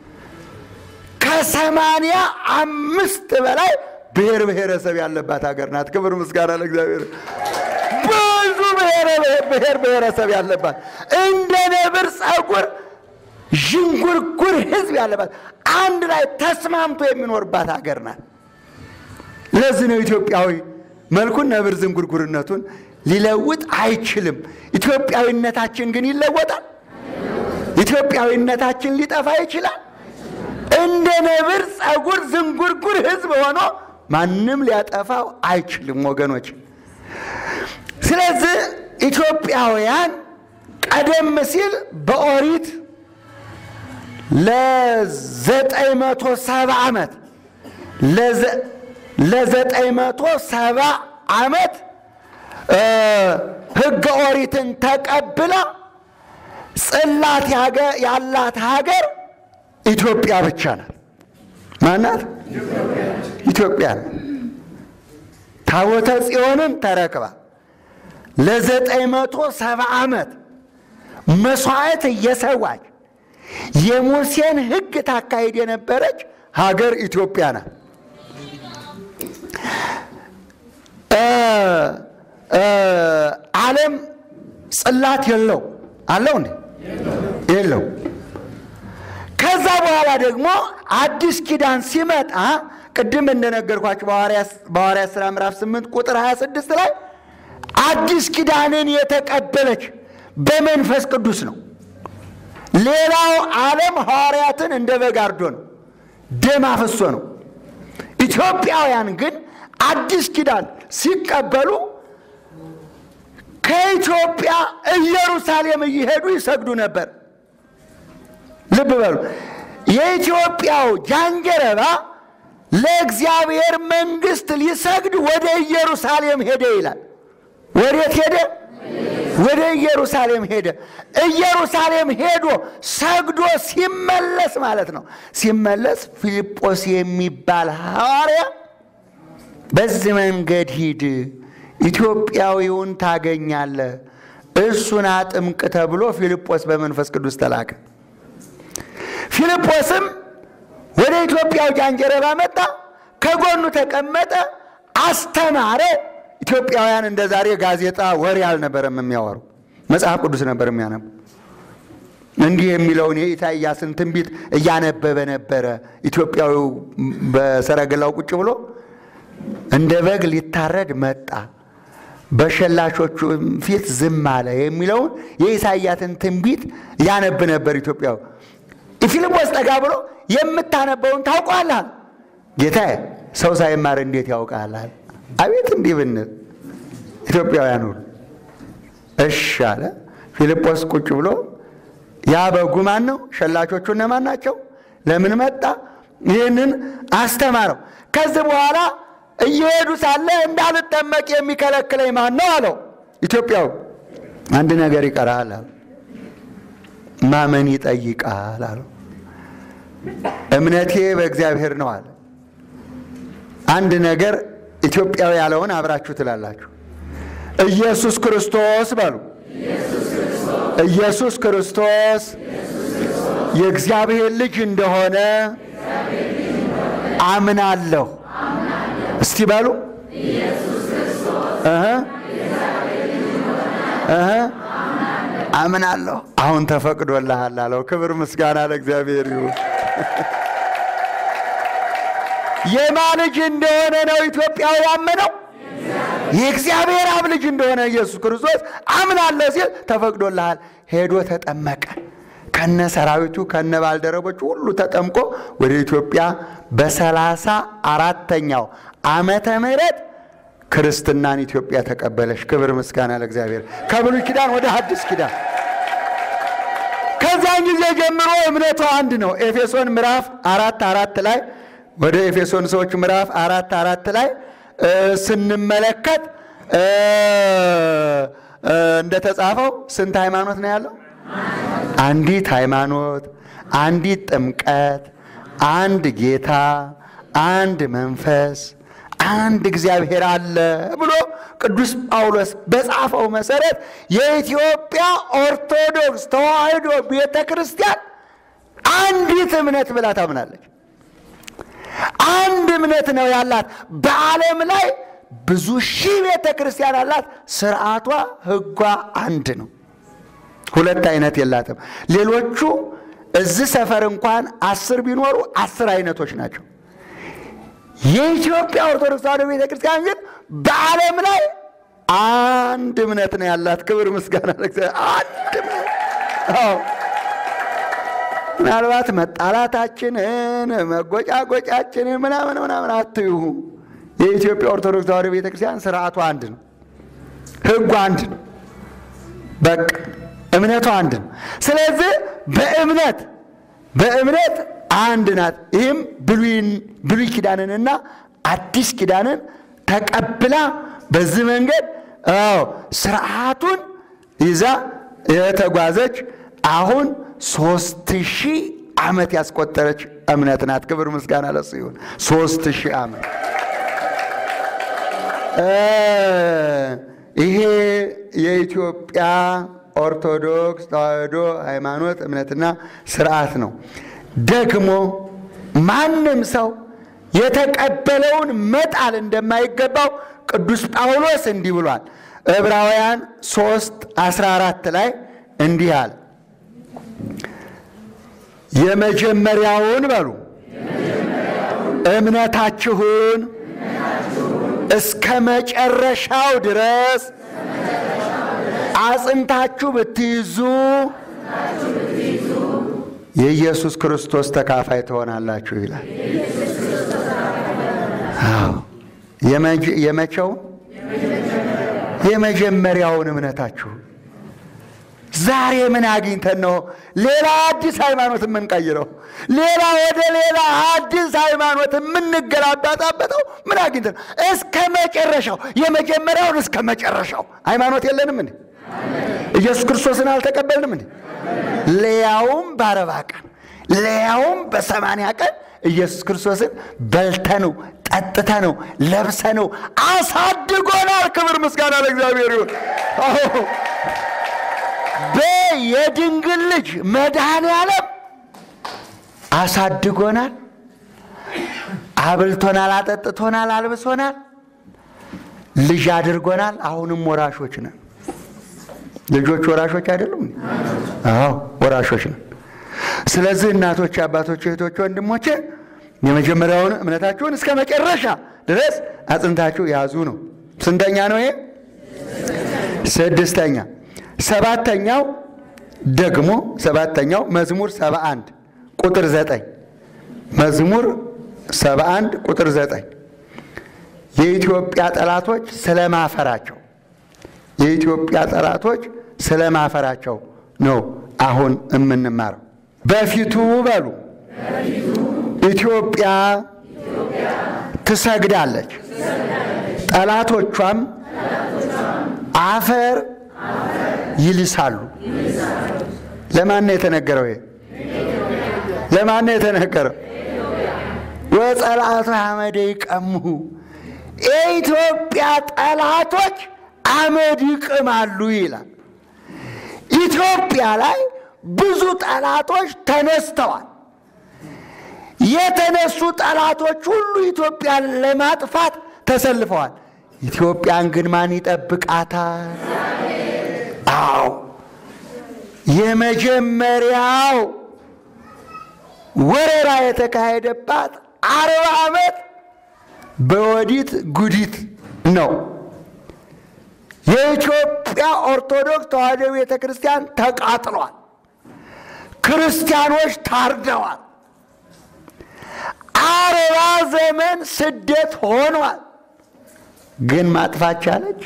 ከሰማንያ አምስት በላይ ብሔር ብሔረሰብ ያለባት ሀገር ናት። ክብር ምስጋና ለእግዚአብሔር። ብዙ ብሔር ብሔረሰብ ያለባት እንደ ነብር ጸጉር ዥንጉርጉር ህዝብ ያለባት አንድ ላይ ተስማምቶ የሚኖርባት ሀገር ናት። ለዚህ ነው ኢትዮጵያዊ መልኩን ነብር ዝንጉርጉርነቱን ሊለውጥ አይችልም። ኢትዮጵያዊነታችን ግን ይለወጣል። ኢትዮጵያዊነታችን ሊጠፋ ይችላል። እንደ ነብር ጸጉር ዝንጉርጉር ህዝብ ሆኖ ማንም ሊያጠፋው አይችልም ወገኖች። ስለዚህ ኢትዮጵያውያን ቀደም ሲል በኦሪት ለዘጠኝ መቶ ሰባ ዓመት ለዘጠኝ መቶ ሰባ ዓመት ህገ ኦሪትን ተቀብላ ጽላት ያላት ሀገር ኢትዮጵያ ብቻ ናት። ማናት? ኢትዮጵያ ናት። ታቦተ ጽዮንን ተረክባ ለዘጠኝ መቶ ሰባ ዓመት መስዋዕት እየሰዋች የሙሴን ሕግ ታካሂድ የነበረች ሀገር ኢትዮጵያ ናት። ዓለም ጽላት የለው አለው እንዴ? የለው። ከዛ በኋላ ደግሞ አዲስ ኪዳን ሲመጣ ቅድም እንደነገርኳቸው በሐዋርያት ሥራ ምዕራፍ 8 ቁጥር 26 ላይ አዲስ ኪዳንን የተቀበለች በመንፈስ ቅዱስ ነው። ሌላው ዓለም ሐዋርያትን እንደ በግ አርዶ ነው፣ ደም አፍሶ ነው። ኢትዮጵያውያን ግን አዲስ ኪዳን ሲቀበሉ ከኢትዮጵያ ኢየሩሳሌም እየሄዱ ይሰግዱ ነበር። ልብ በሉ። የኢትዮጵያው ጃንጀረባ ለእግዚአብሔር መንግሥት ሊሰግድ ወደ ኢየሩሳሌም ሄደ ይላል። ወዴት ሄደ? ወደ ኢየሩሳሌም ሄደ። ኢየሩሳሌም ሄዶ ሰግዶ ሲመለስ ማለት ነው። ሲመለስ ፊልጶስ የሚባል ሐዋርያ በዚህ መንገድ ሂድ፣ ኢትዮጵያዊውን ታገኛለህ፣ እሱን አጥምቅ ተብሎ ፊልጶስ በመንፈስ ቅዱስ ተላከ። ፊልጶስም ወደ ኢትዮጵያው ጃንጀረባ መጣ፣ ከጎኑ ተቀመጠ፣ አስተማረ። ኢትዮጵያውያን እንደ ዛሬ ጋዜጣ ወሬ አልነበረም የሚያወሩ፣ መጽሐፍ ቅዱስ ነበር የሚያነቡ። እንዲህ የሚለውን የኢሳይያስን ትንቢት እያነበበ ነበረ። ኢትዮጵያዊው በሰረገላው ቁጭ ብሎ እንደ በግ ሊታረድ መጣ፣ በሸላቾቹ ፊት ዝም አለ የሚለውን የኢሳይያስን ትንቢት ያነብ ነበር ኢትዮጵያዊ። ፊልጶስ ጠጋ ብሎ የምታነበውን ታውቋል። ጌታዬ ሰው ሳይማር እንዴት ያውቃል? አቤት እንዲህ ብንል ኢትዮጵያውያን ሁሉ እሺ አለ። ፊልጶስ ቁጭ ብሎ ያ በጉ ማን ነው? ሸላቾቹ እነማን ናቸው? ለምን መጣ? ይህንን አስተማረው። ከዚህ በኋላ እየሄዱ ሳለ እንዳልጠመቅ የሚከለክለኝ ማን ነው አለው። ኢትዮጵያው አንድ ነገር ይቀራል አለ። ማመን ይጠይቃል አለው። እምነቴ በእግዚአብሔር ነው አለ። አንድ ነገር ኢትዮጵያዊ ያለውን አብራችሁ ትላላችሁ። ኢየሱስ ክርስቶስ በሉ። ኢየሱስ ክርስቶስ የእግዚአብሔር ልጅ እንደሆነ አምናለሁ። እስቲ በሉ እህ እህ አምናለሁ። አሁን ተፈቅዶልሃል አለው። ክብር ምስጋና ለእግዚአብሔር ይሁን። የማ ልጅ እንደሆነ ነው ኢትዮጵያዊ ያመነው? የእግዚአብሔር አብ ልጅ እንደሆነ ኢየሱስ ክርስቶስ አምናለሁ ሲል ተፈቅዶልሃል። ሄዶ ተጠመቀ። ከነ ሰራዊቱ ከነ ባልደረቦቹ ሁሉ ተጠምቆ ወደ ኢትዮጵያ በሰላሳ አራተኛው ዓመተ ምህረት ክርስትናን ኢትዮጵያ ተቀበለች። ክብር ምስጋና ለእግዚአብሔር። ከብሉይ ኪዳን ወደ ሐዲስ ኪዳን ከዚያን ጊዜ ጀምሮ እምነቱ አንድ ነው። ኤፌሶን ምዕራፍ አራት አራት ላይ ወደ ኤፌሶን ሰዎች ምዕራፍ አራት አራት ላይ ስንመለከት እንደተጻፈው ስንት ሃይማኖት ነው ያለው? አንዲት ሃይማኖት፣ አንዲት ጥምቀት፣ አንድ ጌታ፣ አንድ መንፈስ፣ አንድ እግዚአብሔር አለ ብሎ ቅዱስ ጳውሎስ በጻፈው መሰረት የኢትዮጵያ ኦርቶዶክስ ተዋሕዶ ቤተ ክርስቲያን አንዲት እምነት ብላ ታምናለች። አንድ እምነት ነው ያላት። በዓለም ላይ ብዙ ሺህ ቤተ ክርስቲያን አላት። ስርዓቷ፣ ሕጓ አንድ ነው። ሁለት አይነት የላትም። ሌሎቹ እዚህ ሰፈር እንኳን አስር ቢኖሩ አስር አይነቶች ናቸው። የኢትዮጵያ ኦርቶዶክስ ተዋሕዶ ቤተ ክርስቲያን ግን በዓለም ላይ አንድ እምነት ነው ያላት። ክብር ምስጋና ለእግዚአብሔር። አንድ እምነት አዎ። ምናልባት መጣላታችንን መጎጫጎጫችንን ምናምን ምናምን አትዩ። የኢትዮጵያ ኦርቶዶክስ ተዋሕዶ ቤተ ክርስቲያን ስርዓቱ አንድ ነው፣ ሕጉ አንድ ነው። በቃ እምነቱ አንድ ነው። ስለዚህ በእምነት በእምነት አንድ ናት። ይህም ብሉይ ኪዳንንና አዲስ ኪዳንን ተቀብላ በዚህ መንገድ አዎ ስርዓቱን ይዛ የተጓዘች አሁን ሶስት ሺህ ዓመት ያስቆጠረች እምነት ናት። ክብር ምስጋና ለሱ ይሁን። ሶስት ሺህ ዓመት ይሄ የኢትዮጵያ ኦርቶዶክስ ተዋሕዶ ሃይማኖት እምነትና ስርዓት ነው። ደግሞ ማንም ሰው የተቀበለውን መጣል እንደማይገባው ቅዱስ ጳውሎስ እንዲህ ብሏል። ዕብራውያን 3 14 ላይ እንዲህ አለ የመጀመሪያውን በሉ እምነታችሁን እስከ መጨረሻው ድረስ አጽንታችሁ ብትይዙ የኢየሱስ ክርስቶስ ተካፋይ ትሆናላችሁ ይላል። አዎ የመቼውን የመጀመሪያውን እምነታችሁን ዛሬ ምን አግኝተን ነው ሌላ አዲስ ሃይማኖት የምንቀይረው? ሌላ ወደ ሌላ አዲስ ሃይማኖት የምንገላባጣበጠው ምን አግኝተን ነው? እስከ መጨረሻው የመጀመሪያውን እስከ መጨረሻው ሃይማኖት የለንም እንዴ? ኢየሱስ ክርስቶስን አልተቀበልንም እንዴ? ለያውም በአርባ ቀን ለያውም በሰማንያ ቀን ኢየሱስ ክርስቶስን በልተነው ጠጥተነው ለብሰነው አሳድጎናል። ክብር ምስጋና ለእግዚአብሔር ይሁን። የድንግል ልጅ መድኃኔ ዓለም አሳድጎናል፣ አብልቶናል፣ አጠጥቶናል፣ አልብሶናል፣ ልጅ አድርጎናል። አሁንም ወራሾች ነን። ልጆች ወራሾች አይደሉም? አዎ ወራሾች ነን። ስለዚህ እናቶች፣ አባቶች፣ እህቶች፣ ወንድሞቼ የመጀመሪያውን እምነታችሁን እስከ መጨረሻ ድረስ አጽንታችሁ ያዙ ነው። ስንተኛ ነው ይሄ? ስድስተኛ። ሰባተኛው ደግሞ ሰባተኛው መዝሙር 71 ቁጥር 9 መዝሙር 71 ቁጥር 9 የኢትዮጵያ ጠላቶች ስለማፈራቸው የኢትዮጵያ ጠላቶች ስለማፈራቸው ነው አሁን የምንማረው። በፊቱ በሉ ኢትዮጵያ ትሰግዳለች፣ ጠላቶቿም አፈር ይልሳሉ። ለማን ነው የተነገረው? ይሄ ለማን ነው የተነገረው? ወጸላቱ አመደ ይቀምሁ የኢትዮጵያ ጠላቶች አመድ ይቅማሉ ይላል። ኢትዮጵያ ላይ ብዙ ጠላቶች ተነስተዋል። የተነሱ ጠላቶች ሁሉ ኢትዮጵያን ለማጥፋት ተሰልፈዋል። ኢትዮጵያን ግን ማን ይጠብቃታል? አዎ የመጀመሪያው ወረራ የተካሄደባት አርባ ዓመት በወዲት ጉዲት ነው። የኢትዮጵያ ኦርቶዶክስ ተዋሕዶ ቤተ ክርስቲያን ተቃጥሏል። ክርስቲያኖች ታርደዋል። አርባ ዘመን ስደት ሆኗል። ግን ማጥፋት ቻለች?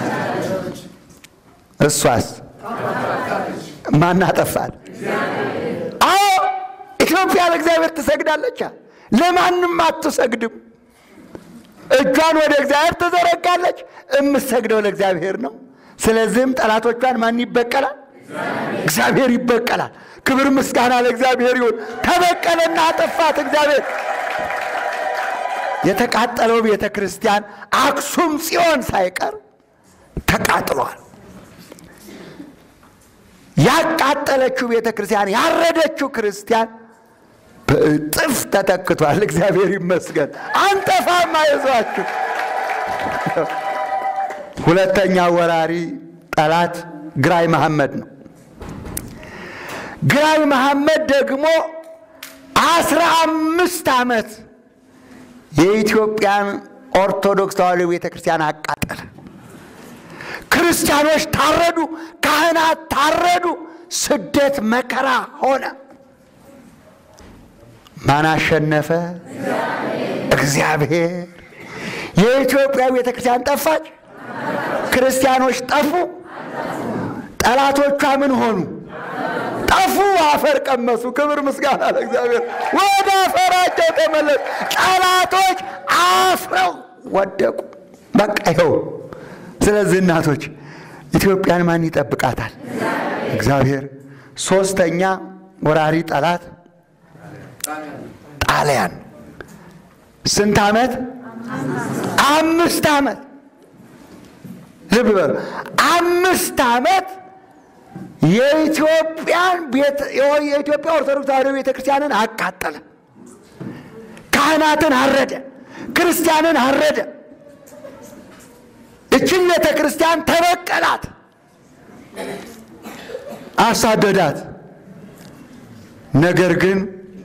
እሷስ ማን አጠፋት? አዎ ኢትዮጵያ ለእግዚአብሔር ትሰግዳለች፣ ለማንም አትሰግድም። እጇን ወደ እግዚአብሔር ትዘረጋለች። የምትሰግደው ለእግዚአብሔር ነው። ስለዚህም ጠላቶቿን ማን ይበቀላል? እግዚአብሔር ይበቀላል። ክብር ምስጋና ለእግዚአብሔር ይሁን። ተበቀለና አጠፋት እግዚአብሔር። የተቃጠለው ቤተ ክርስቲያን አክሱም ጽዮን ሳይቀር ተቃጥሏል። ያቃጠለችው ቤተ ክርስቲያን ያረደችው ክርስቲያን በእጥፍ ተተክቷል። እግዚአብሔር ይመስገን። አንጠፋም፣ አይዟችሁ። ሁለተኛ ወራሪ ጠላት ግራኝ መሐመድ ነው። ግራኝ መሐመድ ደግሞ አስራ አምስት ዓመት የኢትዮጵያን ኦርቶዶክስ ተዋሕዶ ቤተ ክርስቲያን አቃጠለ። ክርስቲያኖች ታረዱ፣ ካህናት ታረዱ፣ ስደት መከራ ሆነ። ማን አሸነፈ? እግዚአብሔር። የኢትዮጵያ ቤተ ክርስቲያን ጠፋች፣ ክርስቲያኖች ጠፉ። ጠላቶቿ ምን ሆኑ? ጠፉ፣ አፈር ቀመሱ። ክብር ምስጋና ለእግዚአብሔር። ወደ አፈራቸው ተመለሱ። ጠላቶች አፍረው ወደቁ። በቃ ይኸው። ስለዚህ እናቶች ኢትዮጵያን ማን ይጠብቃታል? እግዚአብሔር። ሶስተኛ ወራሪ ጠላት ጣሊያን። ስንት ዓመት? አምስት ዓመት። ልብ በሉ። አምስት ዓመት የኢትዮጵያን የኢትዮጵያ ኦርቶዶክስ ተዋሕዶ ቤተ ክርስቲያንን አቃጠለ። ካህናትን አረደ፣ ክርስቲያንን አረደ። እችን ቤተ ክርስቲያን ተበቀላት፣ አሳደዳት። ነገር ግን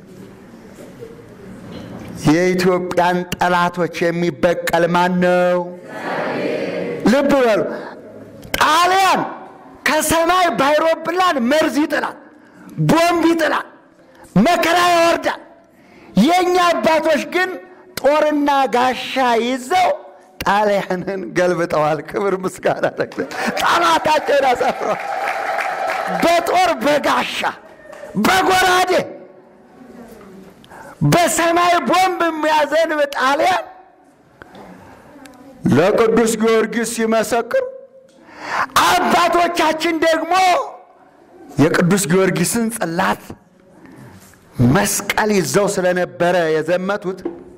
የኢትዮጵያን ጠላቶች የሚበቀል ማን ነው? ልብ በሉ። ጣሊያን ከሰማይ ባይሮፕላን መርዝ ይጥላል፣ ቦምብ ይጥላል፣ መከራ ያወርዳል። የእኛ አባቶች ግን ጦርና ጋሻ ይዘው ጣሊያንን ገልብጠዋል። ክብር ምስጋና ጠላታቸውን አሳፍረዋል። በጦር በጋሻ በጎራዴ በሰማይ ቦምብ የሚያዘንብ ጣሊያን ለቅዱስ ጊዮርጊስ ሲመሰክሩ አባቶቻችን ደግሞ የቅዱስ ጊዮርጊስን ጽላት መስቀል ይዘው ስለነበረ የዘመቱት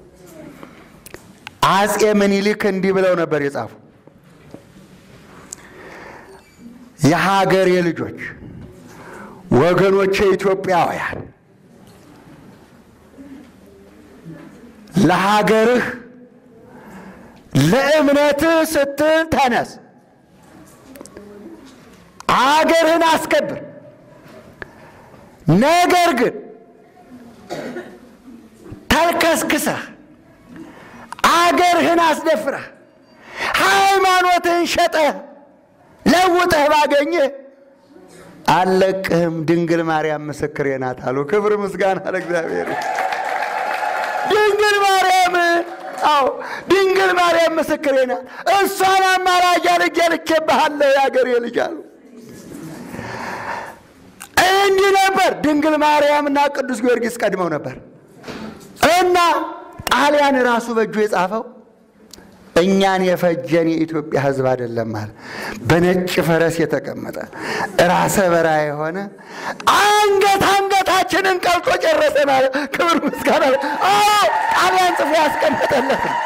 አጼ ምኒልክ እንዲህ ብለው ነበር የጻፉ። የሀገሬ ልጆች ወገኖቼ ኢትዮጵያውያን ለሀገርህ ለእምነትህ ስትል ተነስ፣ አገርህን አስከብር። ነገር ግን ተልከስክሰህ አገርህን አስደፍረህ ሃይማኖትህን ሸጠህ ለውጠህ ባገኘህ አልለቅህም። ድንግል ማርያም ምስክሬ ናት አሉ። ክብር ምስጋና ለእግዚአብሔር። ድንግል ማርያም አዎ ድንግል ማርያም ምስክሬ ናት። እሷን አማላጅ አድርጌ ልኬብሃለሁ የአገሬ ልጅ አሉ። እንዲህ ነበር። ድንግል ማርያም እና ቅዱስ ጊዮርጊስ ቀድመው ነበር እና ጣሊያን ራሱ በእጁ የጻፈው እኛን የፈጀን የኢትዮጵያ ሕዝብ አይደለም ማለት በነጭ ፈረስ የተቀመጠ ራሰ በራ የሆነ አንገት አንገታችንን ቀልጦ ጨረሰናል። ክብር ምስጋና። አዎ ጣሊያን ጽፎ ያስቀመጠለት ነው።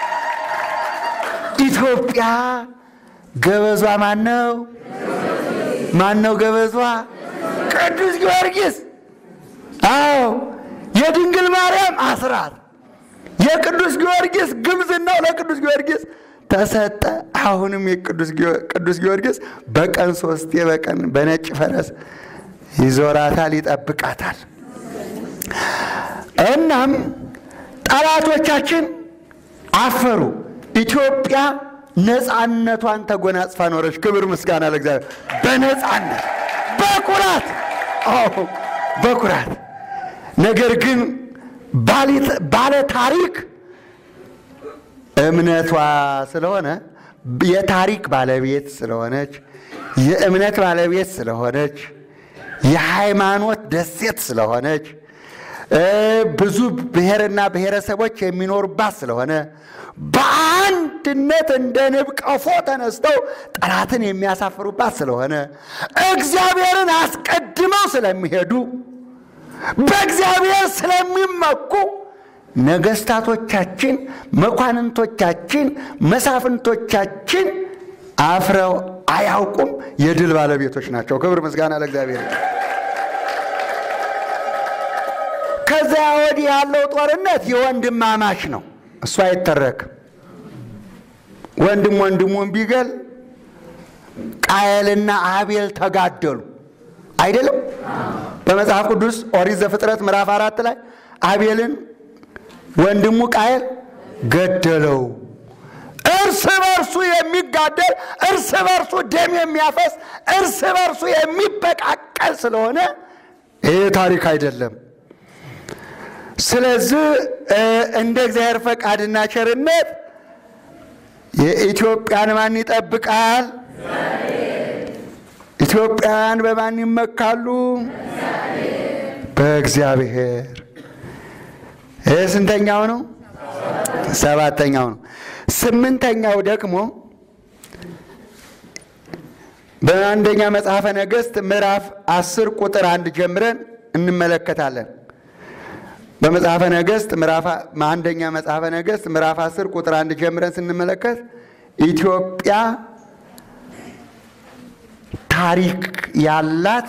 ኢትዮጵያ ገበዟ ማን ነው? ማን ነው ገበዟ? ቅዱስ ጊዮርጊስ አዎ የድንግል ማርያም አስራት የቅዱስ ጊዮርጊስ ግብዝናው ለቅዱስ ጊዮርጊስ ተሰጠ። አሁንም የቅዱስ ጊዮርጊስ በቀን ሶስቴ በቀን በነጭ ፈረስ ይዞራታል፣ ይጠብቃታል። እናም ጠላቶቻችን አፈሩ። ኢትዮጵያ ነፃነቷን ተጎናጽፋ ኖረች። ክብር ምስጋና ለእግዚአብሔር። በነፃነት በኩራት አዎ በኩራት ነገር ግን ባለ ታሪክ እምነቷ ስለሆነ የታሪክ ባለቤት ስለሆነች የእምነት ባለቤት ስለሆነች የሃይማኖት ደሴት ስለሆነች ብዙ ብሔርና ብሔረሰቦች የሚኖሩባት ስለሆነ በአንድነት እንደ ንብ ቀፎ ተነስተው ጠላትን የሚያሳፍሩባት ስለሆነ እግዚአብሔርን አስቀድመው ስለሚሄዱ በእግዚአብሔር ስለሚመኩ ነገስታቶቻችን፣ መኳንንቶቻችን፣ መሳፍንቶቻችን አፍረው አያውቁም። የድል ባለቤቶች ናቸው። ክብር ምስጋና ለእግዚአብሔር። ከዚያ ወዲህ ያለው ጦርነት የወንድማማች ነው። እሱ አይተረክም። ወንድም ወንድሙን ቢገል ቃየልና አቤል ተጋደሉ አይደለም? በመጽሐፍ ቅዱስ ኦሪት ዘፍጥረት ምዕራፍ አራት ላይ አቤልን ወንድሙ ቃየል ገደለው። እርስ በርሱ የሚጋደል እርስ በርሱ ደም የሚያፈስ እርስ በርሱ የሚበቃቀል ስለሆነ ይህ ታሪክ አይደለም። ስለዚህ እንደ እግዚአብሔር ፈቃድና ቸርነት የኢትዮጵያን ማን ይጠብቃል? ኢትዮጵያውያን በማን ይመካሉ? በእግዚአብሔር። ይህ ስንተኛው ነው? ሰባተኛው ነው። ስምንተኛው ደግሞ በአንደኛ መጽሐፈ ነገሥት ምዕራፍ አስር ቁጥር አንድ ጀምረን እንመለከታለን። በመጽሐፈ ነገሥት ምዕራፍ አንደኛ መጽሐፈ ነገሥት ምዕራፍ አስር ቁጥር አንድ ጀምረን ስንመለከት ኢትዮጵያ ታሪክ ያላት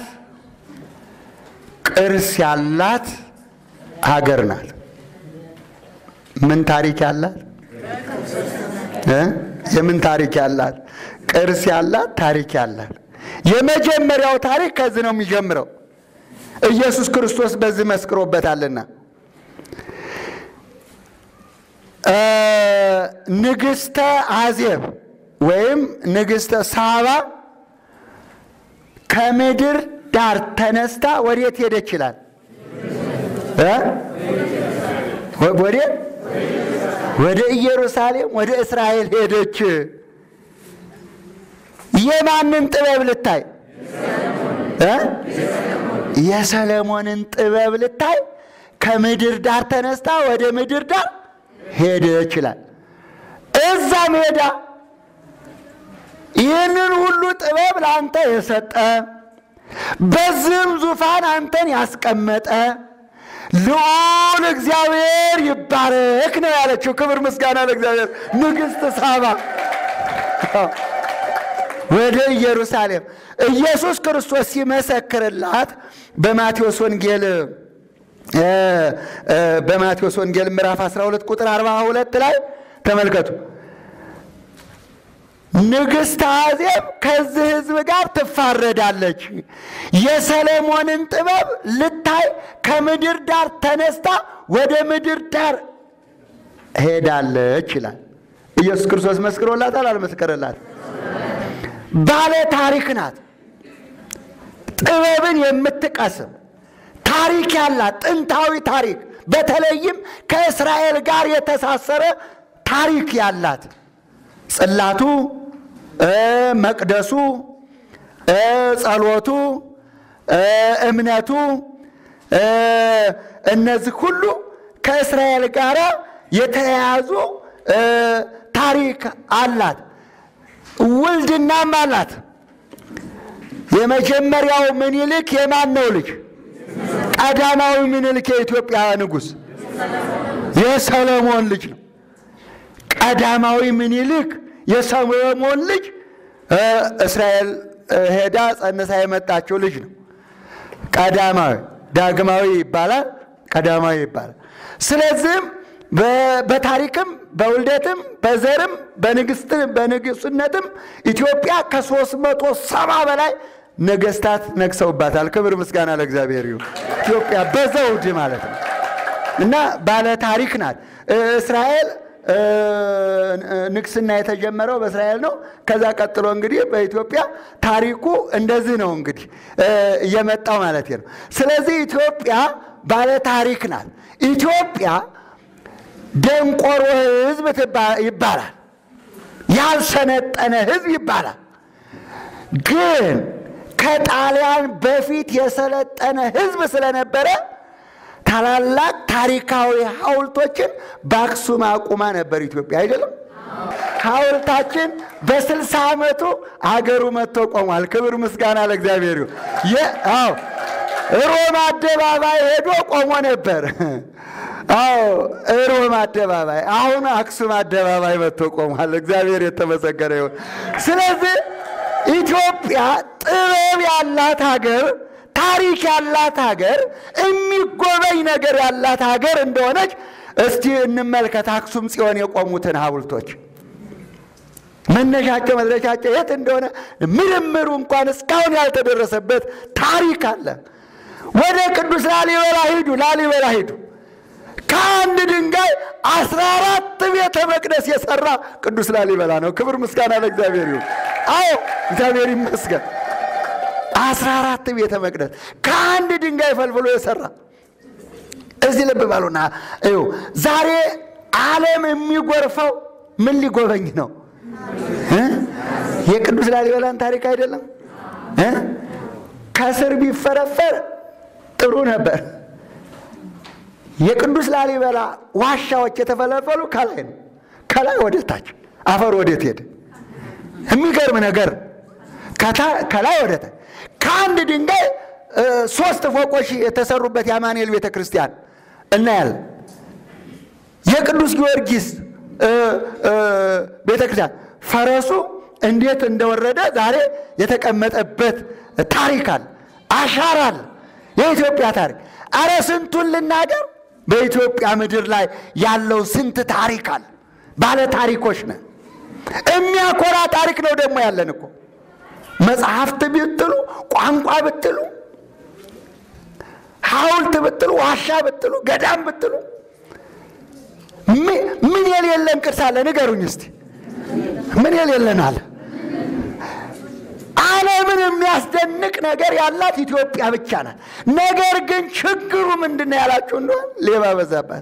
ቅርስ ያላት ሀገር ናት። ምን ታሪክ ያላት እ የምን ታሪክ ያላት? ቅርስ ያላት ታሪክ ያላት። የመጀመሪያው ታሪክ ከዚህ ነው የሚጀምረው። ኢየሱስ ክርስቶስ በዚህ መስክሮበታልና ንግሥተ አዜብ ወይም ንግሥተ ሳባ ከምድር ዳር ተነስታ ወዴት ሄደች ይላል? ወዴት? ወደ ኢየሩሳሌም ወደ እስራኤል ሄደች። የማንን ጥበብ ልታይ? የሰለሞንን ጥበብ ልታይ ከምድር ዳር ተነስታ ወደ ምድር ዳር ሄደች ይላል። እዛም ሄዳ ይህንን ሁሉ ጥበብ ለአንተ የሰጠ በዚህም ዙፋን አንተን ያስቀመጠ ልዑል እግዚአብሔር ይባረክ ነው ያለችው። ክብር ምስጋና ለእግዚአብሔር። ንግሥት ሳባ ወደ ኢየሩሳሌም ኢየሱስ ክርስቶስ ሲመሰክርላት በማቴዎስ ወንጌል በማቴዎስ ወንጌል ምዕራፍ 12 ቁጥር 42 ላይ ተመልከቱ። ንግሥት አዜብ ከዚህ ሕዝብ ጋር ትፋረዳለች። የሰለሞንን ጥበብ ልታይ ከምድር ዳር ተነስታ ወደ ምድር ዳር ሄዳለች ይላል። ኢየሱስ ክርስቶስ መስክሮላታል? አልመስከረላት? ባለ ታሪክ ናት። ጥበብን የምትቀስም ታሪክ ያላት ጥንታዊ ታሪክ፣ በተለይም ከእስራኤል ጋር የተሳሰረ ታሪክ ያላት ጽላቱ፣ መቅደሱ፣ ጸሎቱ፣ እምነቱ እነዚህ ሁሉ ከእስራኤል ጋር የተያያዙ ታሪክ አላት። ውልድናም አላት። የመጀመሪያው ምኒልክ የማን ነው ልጅ? ቀዳማዊ ምኒልክ የኢትዮጵያ ንጉሥ የሰሎሞን ልጅ ነው። ቀዳማዊ ምኒልክ የሰሎሞን ልጅ እስራኤል ሄዳ ጸንሳ የመጣችው ልጅ ነው። ቀዳማዊ ዳግማዊ ይባላል፣ ቀዳማዊ ይባላል። ስለዚህም በታሪክም በውልደትም በዘርም በንግስነትም ኢትዮጵያ ከሦስት መቶ ሰባ በላይ ነገስታት ነግሰውባታል። ክብር ምስጋና ለእግዚአብሔር ይሁን። ኢትዮጵያ በዘውድ ማለት ነው እና ባለ ታሪክ ናት። እስራኤል ንግስና የተጀመረው በእስራኤል ነው። ከዛ ቀጥሎ እንግዲህ በኢትዮጵያ ታሪኩ እንደዚህ ነው እንግዲህ እየመጣው ማለት ነው። ስለዚህ ኢትዮጵያ ባለ ታሪክ ናት። ኢትዮጵያ ደንቆሮ ህዝብ ይባላል፣ ያልሰነጠነ ህዝብ ይባላል። ግን ከጣሊያን በፊት የሰለጠነ ህዝብ ስለነበረ ታላላቅ ታሪካዊ ሐውልቶችን በአክሱም አቁማ ነበር ኢትዮጵያ አይደለም። ሐውልታችን በስልሳ ዓመቱ አገሩ መጥቶ ቆሟል። ክብር ምስጋና ለእግዚአብሔር ይሁን። አዎ ሮም አደባባይ ሄዶ ቆሞ ነበር። አዎ ሮም አደባባይ፣ አሁን አክሱም አደባባይ መጥቶ ቆሟል። እግዚአብሔር የተመሰገነ ይሁን። ስለዚህ ኢትዮጵያ ጥበብ ያላት ሀገር ታሪክ ያላት ሀገር የሚጎበኝ ነገር ያላት ሀገር እንደሆነች እስቲ እንመልከት። አክሱም ጽዮን የቆሙትን ሐውልቶች መነሻቸው መድረሻቸው የት እንደሆነ ምርምሩ እንኳን እስካሁን ያልተደረሰበት ታሪክ አለ። ወደ ቅዱስ ላሊበላ ሂዱ፣ ላሊበላ ሂዱ። ከአንድ ድንጋይ አስራ አራት ቤተ መቅደስ የሰራ ቅዱስ ላሊበላ ነው። ክብር ምስጋና ለእግዚአብሔር ይሁን። አዎ እግዚአብሔር ይመስገን። አስራ አራት ቤተ መቅደስ ከአንድ ድንጋይ ፈልፍሎ የሰራ እዚህ ልብ ባሉና እዩ። ዛሬ ዓለም የሚጎርፈው ምን ሊጎበኝ ነው? የቅዱስ ላሊበላን ታሪክ አይደለም። ከስር ቢፈረፈር ጥሩ ነበር። የቅዱስ ላሊበላ ዋሻዎች የተፈለፈሉ ከላይ ነው። ከላይ ወደ ታች አፈር ወዴት ሄደ? የሚገርም ነገር ከላይ ወደ ታች ከአንድ ድንጋይ ሶስት ፎቆች የተሰሩበት የአማኑኤል ቤተ ክርስቲያን እናያለን። የቅዱስ ጊዮርጊስ ቤተ ክርስቲያን ፈረሱ እንዴት እንደወረደ ዛሬ የተቀመጠበት ታሪክ አለ፣ አሻራ አለ። የኢትዮጵያ ታሪክ አረ ስንቱን ልናገር። በኢትዮጵያ ምድር ላይ ያለው ስንት ታሪክ አለ። ባለ ታሪኮች ነን። የሚያኮራ ታሪክ ነው ደግሞ ያለን እኮ መጽሐፍት ብትሉ፣ ቋንቋ ብትሉ፣ ሐውልት ብትሉ፣ ዋሻ ብትሉ፣ ገዳም ብትሉ ምን የሌለን ቅርስ አለ? ንገሩኝ እስቲ። ምን የሌለን አለ? ዓለምን የሚያስደንቅ ነገር ያላት ኢትዮጵያ ብቻ ናት። ነገር ግን ችግሩ ምንድን ነው ያላችሁ እንደሆን ሌባ በዛባት።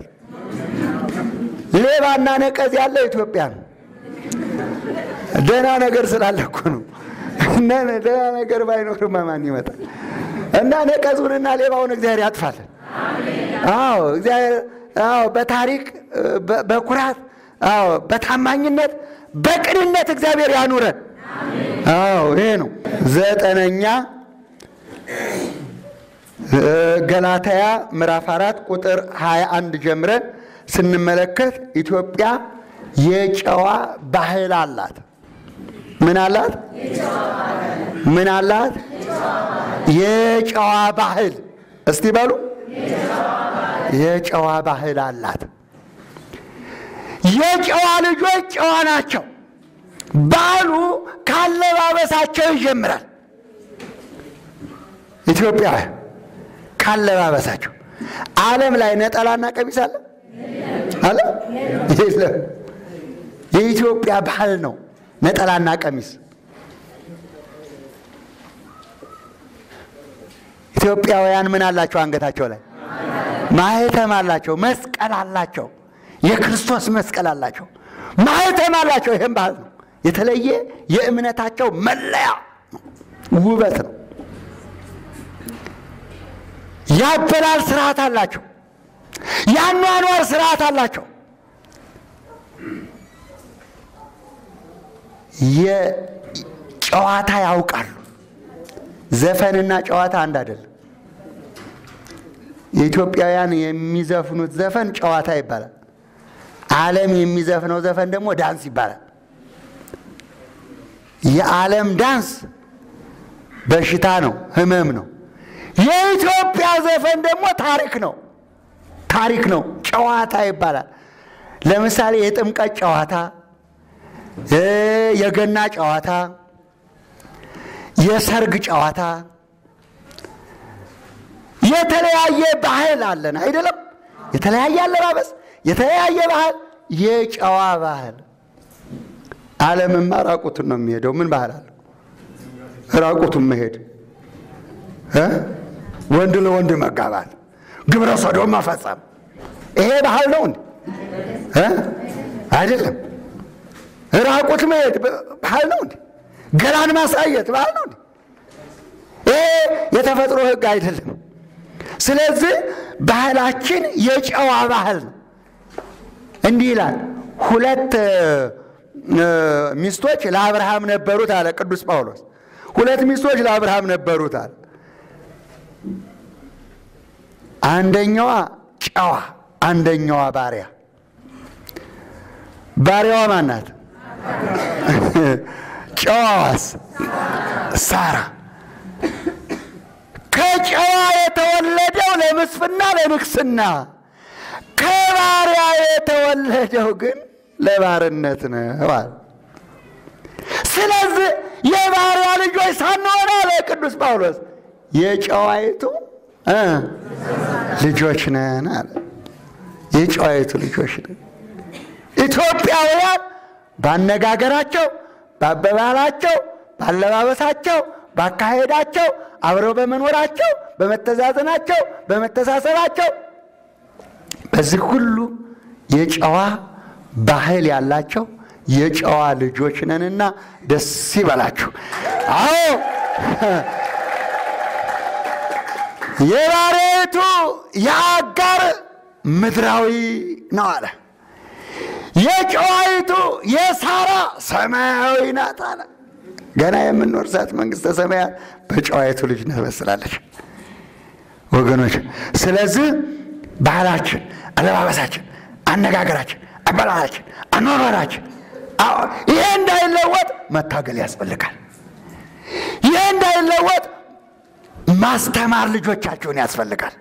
ሌባና ነቀዝ ያለው ኢትዮጵያ ነው። ደህና ነገር ስላለ እኮ ነው። ደህና ነገር ባይኖርማ ማን ይመጣል? እና ነቀዙንና ሌባውን እግዚአብሔር ያጥፋለን። አዎ እግዚአብሔር አዎ በታሪክ በኩራት አዎ በታማኝነት በቅንነት እግዚአብሔር ያኑረን። አዎ ይሄ ነው። ዘጠነኛ ገላትያ ምዕራፍ አራት ቁጥር 21 ጀምረን ስንመለከት ኢትዮጵያ የጨዋ ባህል አላት። ምን አላት? ምን አላት? የጨዋ ባህል። እስቲ በሉ የጨዋ ባህል አላት። የጨዋ ልጆች ጨዋ ናቸው። ባሉ ካለባበሳቸው ይጀምራል። ኢትዮጵያ ካለባበሳቸው ዓለም ላይ ነጠላና ቀሚስ አለ አለ የለም። የኢትዮጵያ ባህል ነው ነጠላና ቀሚስ። ኢትዮጵያውያን ምን አላቸው? አንገታቸው ላይ ማህተም አላቸው፣ መስቀል አላቸው፣ የክርስቶስ መስቀል አላቸው፣ ማህተም አላቸው። ይህም ባህል ነው። የተለየ የእምነታቸው መለያ ውበት ነው። ያበላል ስርዓት አላቸው። ያኗኗር ስርዓት አላቸው። የጨዋታ ያውቃሉ። ዘፈንና ጨዋታ አንድ አይደለም። የኢትዮጵያውያን የሚዘፍኑት ዘፈን ጨዋታ ይባላል። ዓለም የሚዘፍነው ዘፈን ደግሞ ዳንስ ይባላል። የዓለም ዳንስ በሽታ ነው፣ ህመም ነው። የኢትዮጵያ ዘፈን ደግሞ ታሪክ ነው። ታሪክ ነው። ጨዋታ ይባላል። ለምሳሌ የጥምቀት ጨዋታ፣ የገና ጨዋታ፣ የሰርግ ጨዋታ፣ የተለያየ ባህል አለን አይደለም? የተለያየ አለባበስ፣ የተለያየ ባህል፣ የጨዋ ባህል። ዓለምማ ራቁቱን ነው የሚሄደው። ምን ባህል አለው? ራቁቱን መሄድ፣ ወንድ ለወንድ መጋባት፣ ግብረ ሰዶም መፈጸም፣ ይሄ ባህል ነው እንዴ? አይደለም። ራቁት መሄድ ባህል ነው እንዴ? ገላን ማሳየት ባህል ነው እንዴ? ይሄ የተፈጥሮ ሕግ አይደለም። ስለዚህ ባህላችን የጨዋ ባህል ነው። እንዲህ ይላል፣ ሁለት ሚስቶች ለአብርሃም ነበሩት አለ ቅዱስ ጳውሎስ። ሁለት ሚስቶች ለአብርሃም ነበሩት አለ። አንደኛዋ ጨዋ፣ አንደኛዋ ባሪያ። ባሪያዋ ማናት? ጨዋዋስ ሳራ። ከጨዋ የተወለደው ለምስፍና ለንግስና፣ ከባሪያ የተወለደው ግን ለባርነት ነው አለ። ስለዚህ የባሪያ ልጆች ሳንሆን አለ ቅዱስ ጳውሎስ የጨዋይቱ ልጆች ነን አለ። የጨዋይቱ ልጆች ነን። ኢትዮጵያውያን ባነጋገራቸው፣ ባበባላቸው፣ ባለባበሳቸው፣ ባካሄዳቸው፣ አብረው በመኖራቸው፣ በመተዛዘናቸው፣ በመተሳሰባቸው በዚህ ሁሉ የጨዋ ባህል ያላቸው የጨዋ ልጆች ነንና ደስ ይበላችሁ። አዎ የባሪያይቱ የአጋር ምድራዊ ነው አለ። የጨዋይቱ የሳራ ሰማያዊ ናት አለ። ገና የምንወርሳት መንግሥተ ሰማያት በጨዋይቱ ልጅ ትመስላለች ወገኖች። ስለዚህ ባህላችን፣ አለባበሳችን፣ አነጋገራችን፣ አበላላችን፣ አኗኗራችን ይሄ እንዳይለወጥ መታገል ያስፈልጋል። ይሄ እንዳይለወጥ ማስተማር ልጆቻቸውን ያስፈልጋል።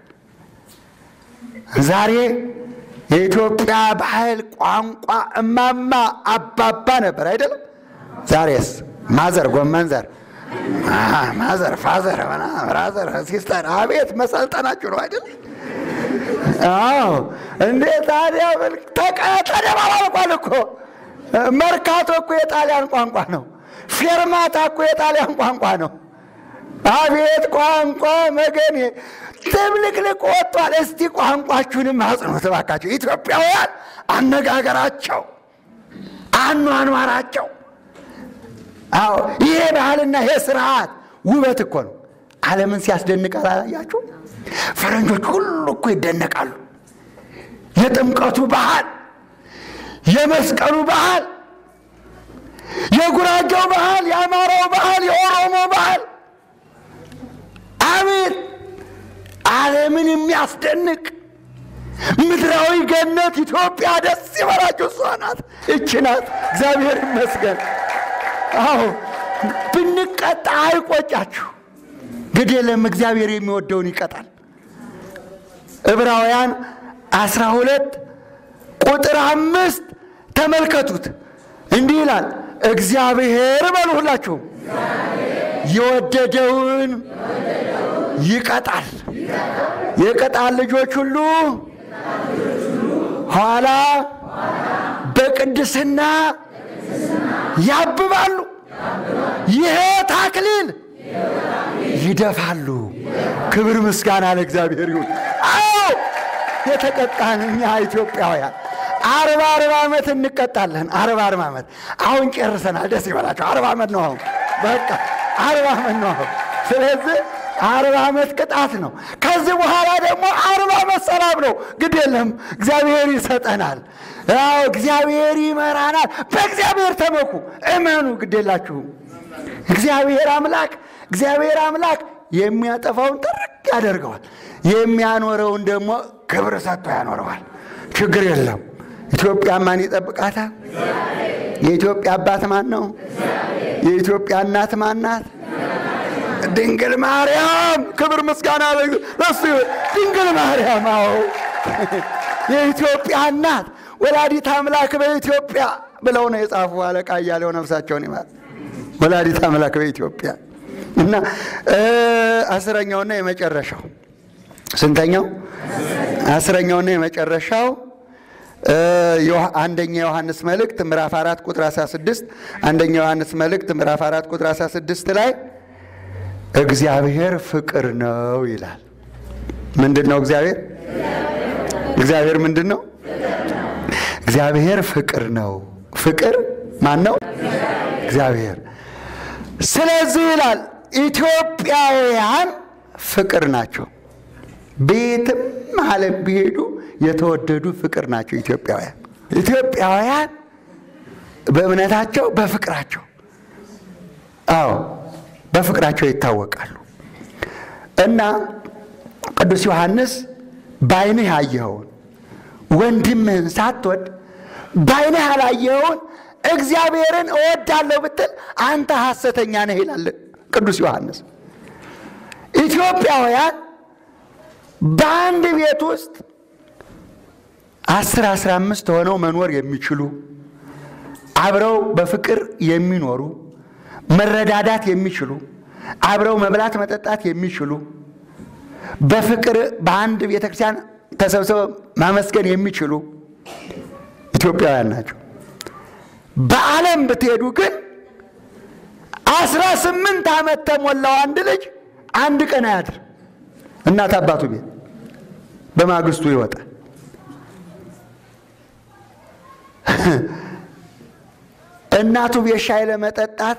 ዛሬ የኢትዮጵያ ባህል ቋንቋ እማማ አባባ ነበር አይደለም? ዛሬስ ማዘር፣ ጎመን ዘር፣ ማዘር፣ ፋዘር፣ ብራዘር፣ ሲስተር፣ አቤት መሰልጠናችሁ ነው አይደል? አዎ እንዴ ታዲያ ተደባባልቋል እኮ መርካቶ እኮ የጣሊያን ቋንቋ ነው። ፌርማታ እኮ የጣሊያን ቋንቋ ነው። አቤት ቋንቋ መገኔ ትብልቅልቅ ወጥቷል። እስቲ ቋንቋችሁንም አጽኑት እባካችሁ። ኢትዮጵያውያን አነጋገራቸው፣ አኗኗራቸው፣ አዎ ይሄ ባህልና ይሄ ስርዓት ውበት እኮ ነው። ዓለምን ሲያስደንቅ አላያችሁ? ፈረንጆች ሁሉ እኮ ይደነቃሉ። የጥምቀቱ ባህል፣ የመስቀሉ ባህል፣ የጉራጌው ባህል፣ የአማራው ባህል፣ የኦሮሞ ባህል አቤት ዓለምን የሚያስደንቅ ምድራዊ ገነት ኢትዮጵያ ደስ ይበላችሁ። እሷ ናት፣ እች ናት። እግዚአብሔር ይመስገን። አዎ ብንቀጣ አይቆጫችሁ። ግድ የለም እግዚአብሔር የሚወደውን ይቀጣል። ዕብራውያን አስራ ሁለት ቁጥር አምስት ተመልከቱት። እንዲህ ይላል እግዚአብሔር በሉ ሁላችሁም የወደደውን ይቀጣል። የቅጣት ልጆች ሁሉ ኋላ በቅድስና ያብባሉ፣ የሕይወት አክሊል ይደፋሉ። ክብር ምስጋና ለእግዚአብሔር ይሁን። አዎ የተቀጣን እኛ ኢትዮጵያውያን አርባ አርባ ዓመት እንቀጣለን። አርባ አርባ ዓመት አሁን ጨርሰናል። ደስ ይበላቸው። አርባ ዓመት ነው አሁን በቃ አርባ ዓመት ነው አሁን። ስለዚህ አርባ ዓመት ቅጣት ነው። ከዚህ በኋላ ደግሞ አርባ ዓመት ሰላም ነው። ግድ የለም እግዚአብሔር ይሰጠናል። ያው እግዚአብሔር ይመራናል። በእግዚአብሔር ተመኩ፣ እመኑ። ግድ የላችሁም። እግዚአብሔር አምላክ እግዚአብሔር አምላክ የሚያጠፋውን ጥርቅ ያደርገዋል፣ የሚያኖረውን ደግሞ ክብር ሰጥቶ ያኖረዋል። ችግር የለም። ኢትዮጵያ ማን ይጠብቃታል? የኢትዮጵያ አባት ማን ነው? የኢትዮጵያ እናት ማን ናት? ድንግል ማርያም ክብር ምስጋና ለሱ ይሁን። ድንግል ማርያም አዎ የኢትዮጵያ እናት ወላዲት አምላክ በኢትዮጵያ ብለው ነው የጻፉ አለቃ እያለው ነፍሳቸውን ይማር። ወላዲት አምላክ በኢትዮጵያ እና አስረኛውና የመጨረሻው ስንተኛው? አስረኛውና የመጨረሻው አንደኛ ዮሐንስ መልእክት ምዕራፍ 4 ቁጥር 16 አንደኛ ዮሐንስ መልእክት ምዕራፍ 4 ቁጥር 16 ላይ እግዚአብሔር ፍቅር ነው ይላል። ምንድን ነው እግዚአብሔር? እግዚአብሔር ምንድን ነው? እግዚአብሔር ፍቅር ነው። ፍቅር ማን ነው? እግዚአብሔር። ስለዚህ ይላል ኢትዮጵያውያን ፍቅር ናቸው። ቤትም ዓለም ቢሄዱ የተወደዱ ፍቅር ናቸው ኢትዮጵያውያን። ኢትዮጵያውያን በእምነታቸው በፍቅራቸው፣ አዎ በፍቅራቸው ይታወቃሉ። እና ቅዱስ ዮሐንስ በዓይንህ ያየኸውን ወንድምህን ሳትወድ በዓይንህ ያላየኸውን እግዚአብሔርን እወዳለሁ ብትል አንተ ሐሰተኛ ነህ ይላል ቅዱስ ዮሐንስ። ኢትዮጵያውያን በአንድ ቤት ውስጥ አስር አስራ አምስት ሆነው መኖር የሚችሉ አብረው በፍቅር የሚኖሩ መረዳዳት የሚችሉ አብረው መብላት መጠጣት የሚችሉ በፍቅር በአንድ ቤተክርስቲያን ተሰብስበው ማመስገን የሚችሉ ኢትዮጵያውያን ናቸው። በዓለም ብትሄዱ ግን አስራ ስምንት ዓመት ተሞላው አንድ ልጅ አንድ ቀን አያድር እናት አባቱ ቤት በማግስቱ ይወጣል። እናቱ ቤት ሻይ ለመጠጣት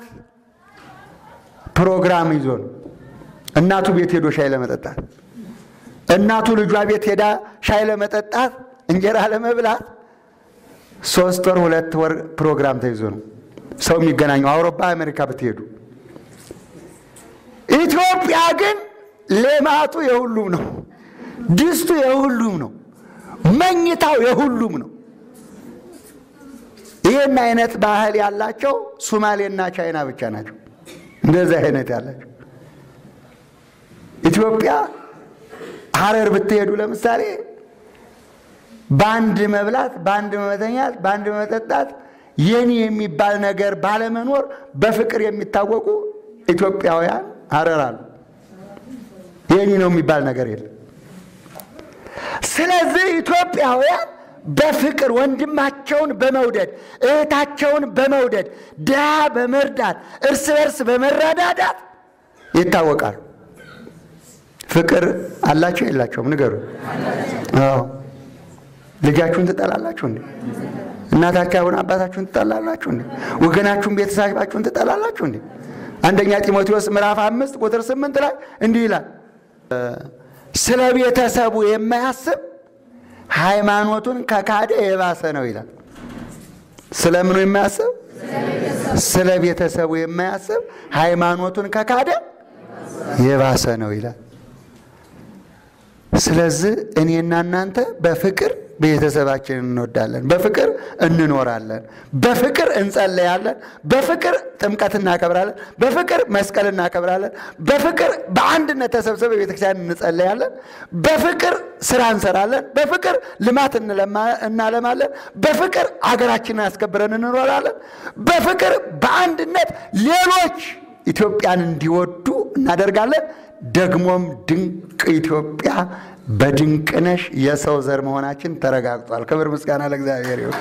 ፕሮግራም ይዞ ነው። እናቱ ቤት ሄዶ ሻይ ለመጠጣት፣ እናቱ ልጇ ቤት ሄዳ ሻይ ለመጠጣት፣ እንጀራ ለመብላት ሶስት ወር ሁለት ወር ፕሮግራም ተይዞ ነው ሰው የሚገናኘው። አውሮፓ አሜሪካ ብትሄዱ፣ ኢትዮጵያ ግን ሌማቱ የሁሉም ነው። ድስቱ የሁሉም ነው። መኝታው የሁሉም ነው። ይህን አይነት ባህል ያላቸው ሱማሌና ቻይና ብቻ ናቸው። እንደዚህ አይነት ያላቸው ኢትዮጵያ ሀረር ብትሄዱ ለምሳሌ በአንድ መብላት፣ በአንድ መተኛት፣ በአንድ መጠጣት የኔ የሚባል ነገር ባለመኖር በፍቅር የሚታወቁ ኢትዮጵያውያን ሀረር አሉ። የኔ ነው የሚባል ነገር የለም። ስለዚህ ኢትዮጵያውያን በፍቅር ወንድማቸውን በመውደድ እህታቸውን በመውደድ ድሃ በመርዳት እርስ በርስ በመረዳዳት ይታወቃሉ። ፍቅር አላቸው የላቸውም? ንገሩ። አዎ። ልጃችሁን ትጠላላችሁ እንዴ? እናታችሁን አባታችሁን ትጠላላችሁ እንዴ? ወገናችሁን ቤተሰባችሁን ትጠላላችሁ እንዴ? አንደኛ ጢሞቴዎስ ምዕራፍ አምስት ቁጥር ስምንት ላይ እንዲህ ይላል ስለ ቤተሰቡ የማያስብ ሃይማኖቱን ከካደ የባሰ ነው ይላል። ስለምኑ የማያስብ? ስለ ቤተሰቡ የማያስብ ሃይማኖቱን ከካደ የባሰ ነው ይላል። ስለዚህ እኔና እናንተ በፍቅር ቤተሰባችንን እንወዳለን፣ በፍቅር እንኖራለን፣ በፍቅር እንጸለያለን፣ በፍቅር ጥምቀት እናከብራለን፣ በፍቅር መስቀል እናከብራለን፣ በፍቅር በአንድነት ተሰብስበ ቤተክርስቲያን እንጸለያለን፣ በፍቅር ስራ እንሰራለን፣ በፍቅር ልማት እናለማለን፣ በፍቅር አገራችንን አስከብረን እንኖራለን፣ በፍቅር በአንድነት ሌሎች ኢትዮጵያን እንዲወዱ እናደርጋለን። ደግሞም ድንቅ ኢትዮጵያ በድንቅነሽ የሰው ዘር መሆናችን ተረጋግጧል። ክብር ምስጋና ለእግዚአብሔር ይሁን።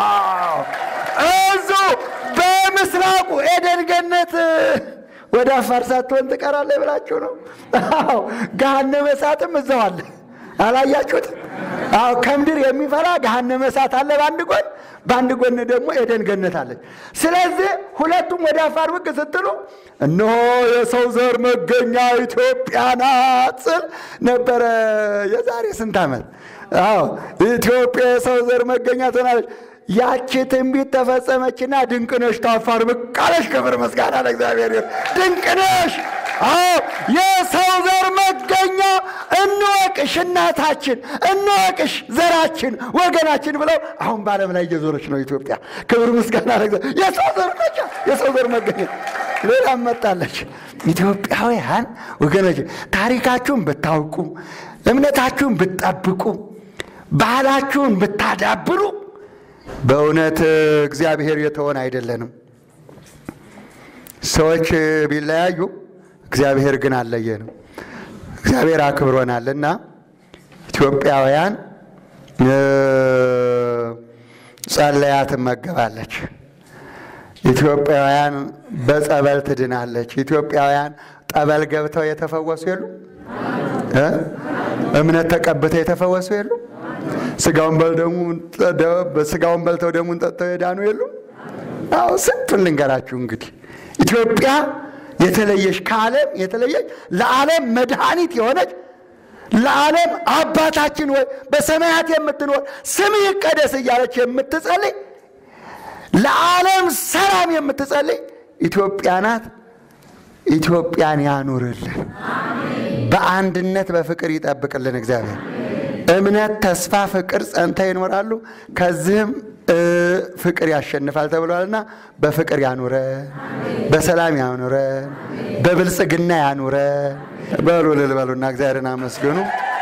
እዙ በምስራቁ ኤደን ገነት ወደ አፋር ሳትሆን ትቀራለህ ብላችሁ ነው? አዎ ገሃነመ እሳትም እዛው አለ። አላያችሁት? አዎ ከምድር የሚፈራ ገሃነመ እሳት አለ በአንድ ጎን፣ በአንድ ጎን ደግሞ ኤደን ገነት አለች። ስለዚህ ሁለቱም ወደ አፋር ብቅ ስትሉ እነሆ የሰው ዘር መገኛ ኢትዮጵያ ናት ስል ነበረ የዛሬ ስንት ዓመት። አዎ ኢትዮጵያ የሰው ዘር መገኛ ትሆናለች። ያቺ ትንቢት ተፈጸመችና ድንቅነሽ ታፋር ብቅ አለች። ክብር ምስጋና ለእግዚአብሔር ይሁን። ድንቅነሽ አዎ የሰው ዘር መገኛ እንወቅሽ፣ እናታችን እንወቅሽ፣ ዘራችን፣ ወገናችን ብለው አሁን በዓለም ላይ እየዞረች ነው ኢትዮጵያ። ክብር ምስጋና ለእግዚአብሔር። የሰው ዘር መገኛ የሰው ዘር መገኛ ሌላም መጣለች። ኢትዮጵያውያን ወገኖች ታሪካችሁን ብታውቁ፣ እምነታችሁን ብትጠብቁ፣ ባህላችሁን ብታዳብሩ በእውነት እግዚአብሔር የተሆን አይደለንም። ሰዎች ቢለያዩ እግዚአብሔር ግን አልለየንም። እግዚአብሔር አክብሮናል እና ኢትዮጵያውያን ጸለያ ትመገባለች። ኢትዮጵያውያን በጸበል ትድናለች። ኢትዮጵያውያን ጠበል ገብተው የተፈወሱ የሉ? እምነት ተቀብተው የተፈወሱ የሉ? ስጋውን በልተው ደሙን ጠጥተው የዳኑ የሉ? አዎ ስንቱን ልንገራችሁ እንግዲህ ኢትዮጵያ የተለየች ከዓለም የተለየች ለዓለም መድኃኒት የሆነች ለዓለም አባታችን ወይ በሰማያት የምትኖር ስምህ ይቀደስ እያለች የምትጸልይ ለዓለም ሰላም የምትጸልይ ኢትዮጵያ ናት። ኢትዮጵያን ያኑርልን፣ በአንድነት በፍቅር ይጠብቅልን እግዚአብሔር። እምነት፣ ተስፋ፣ ፍቅር ጸንተው ይኖራሉ። ከዚህም ፍቅር ያሸንፋል ተብሏልና በፍቅር ያኑረን፣ በሰላም ያኑረን፣ በብልጽግና ያኑረን። በሉ ልል በሉና እግዚአብሔርን አመስግኑ።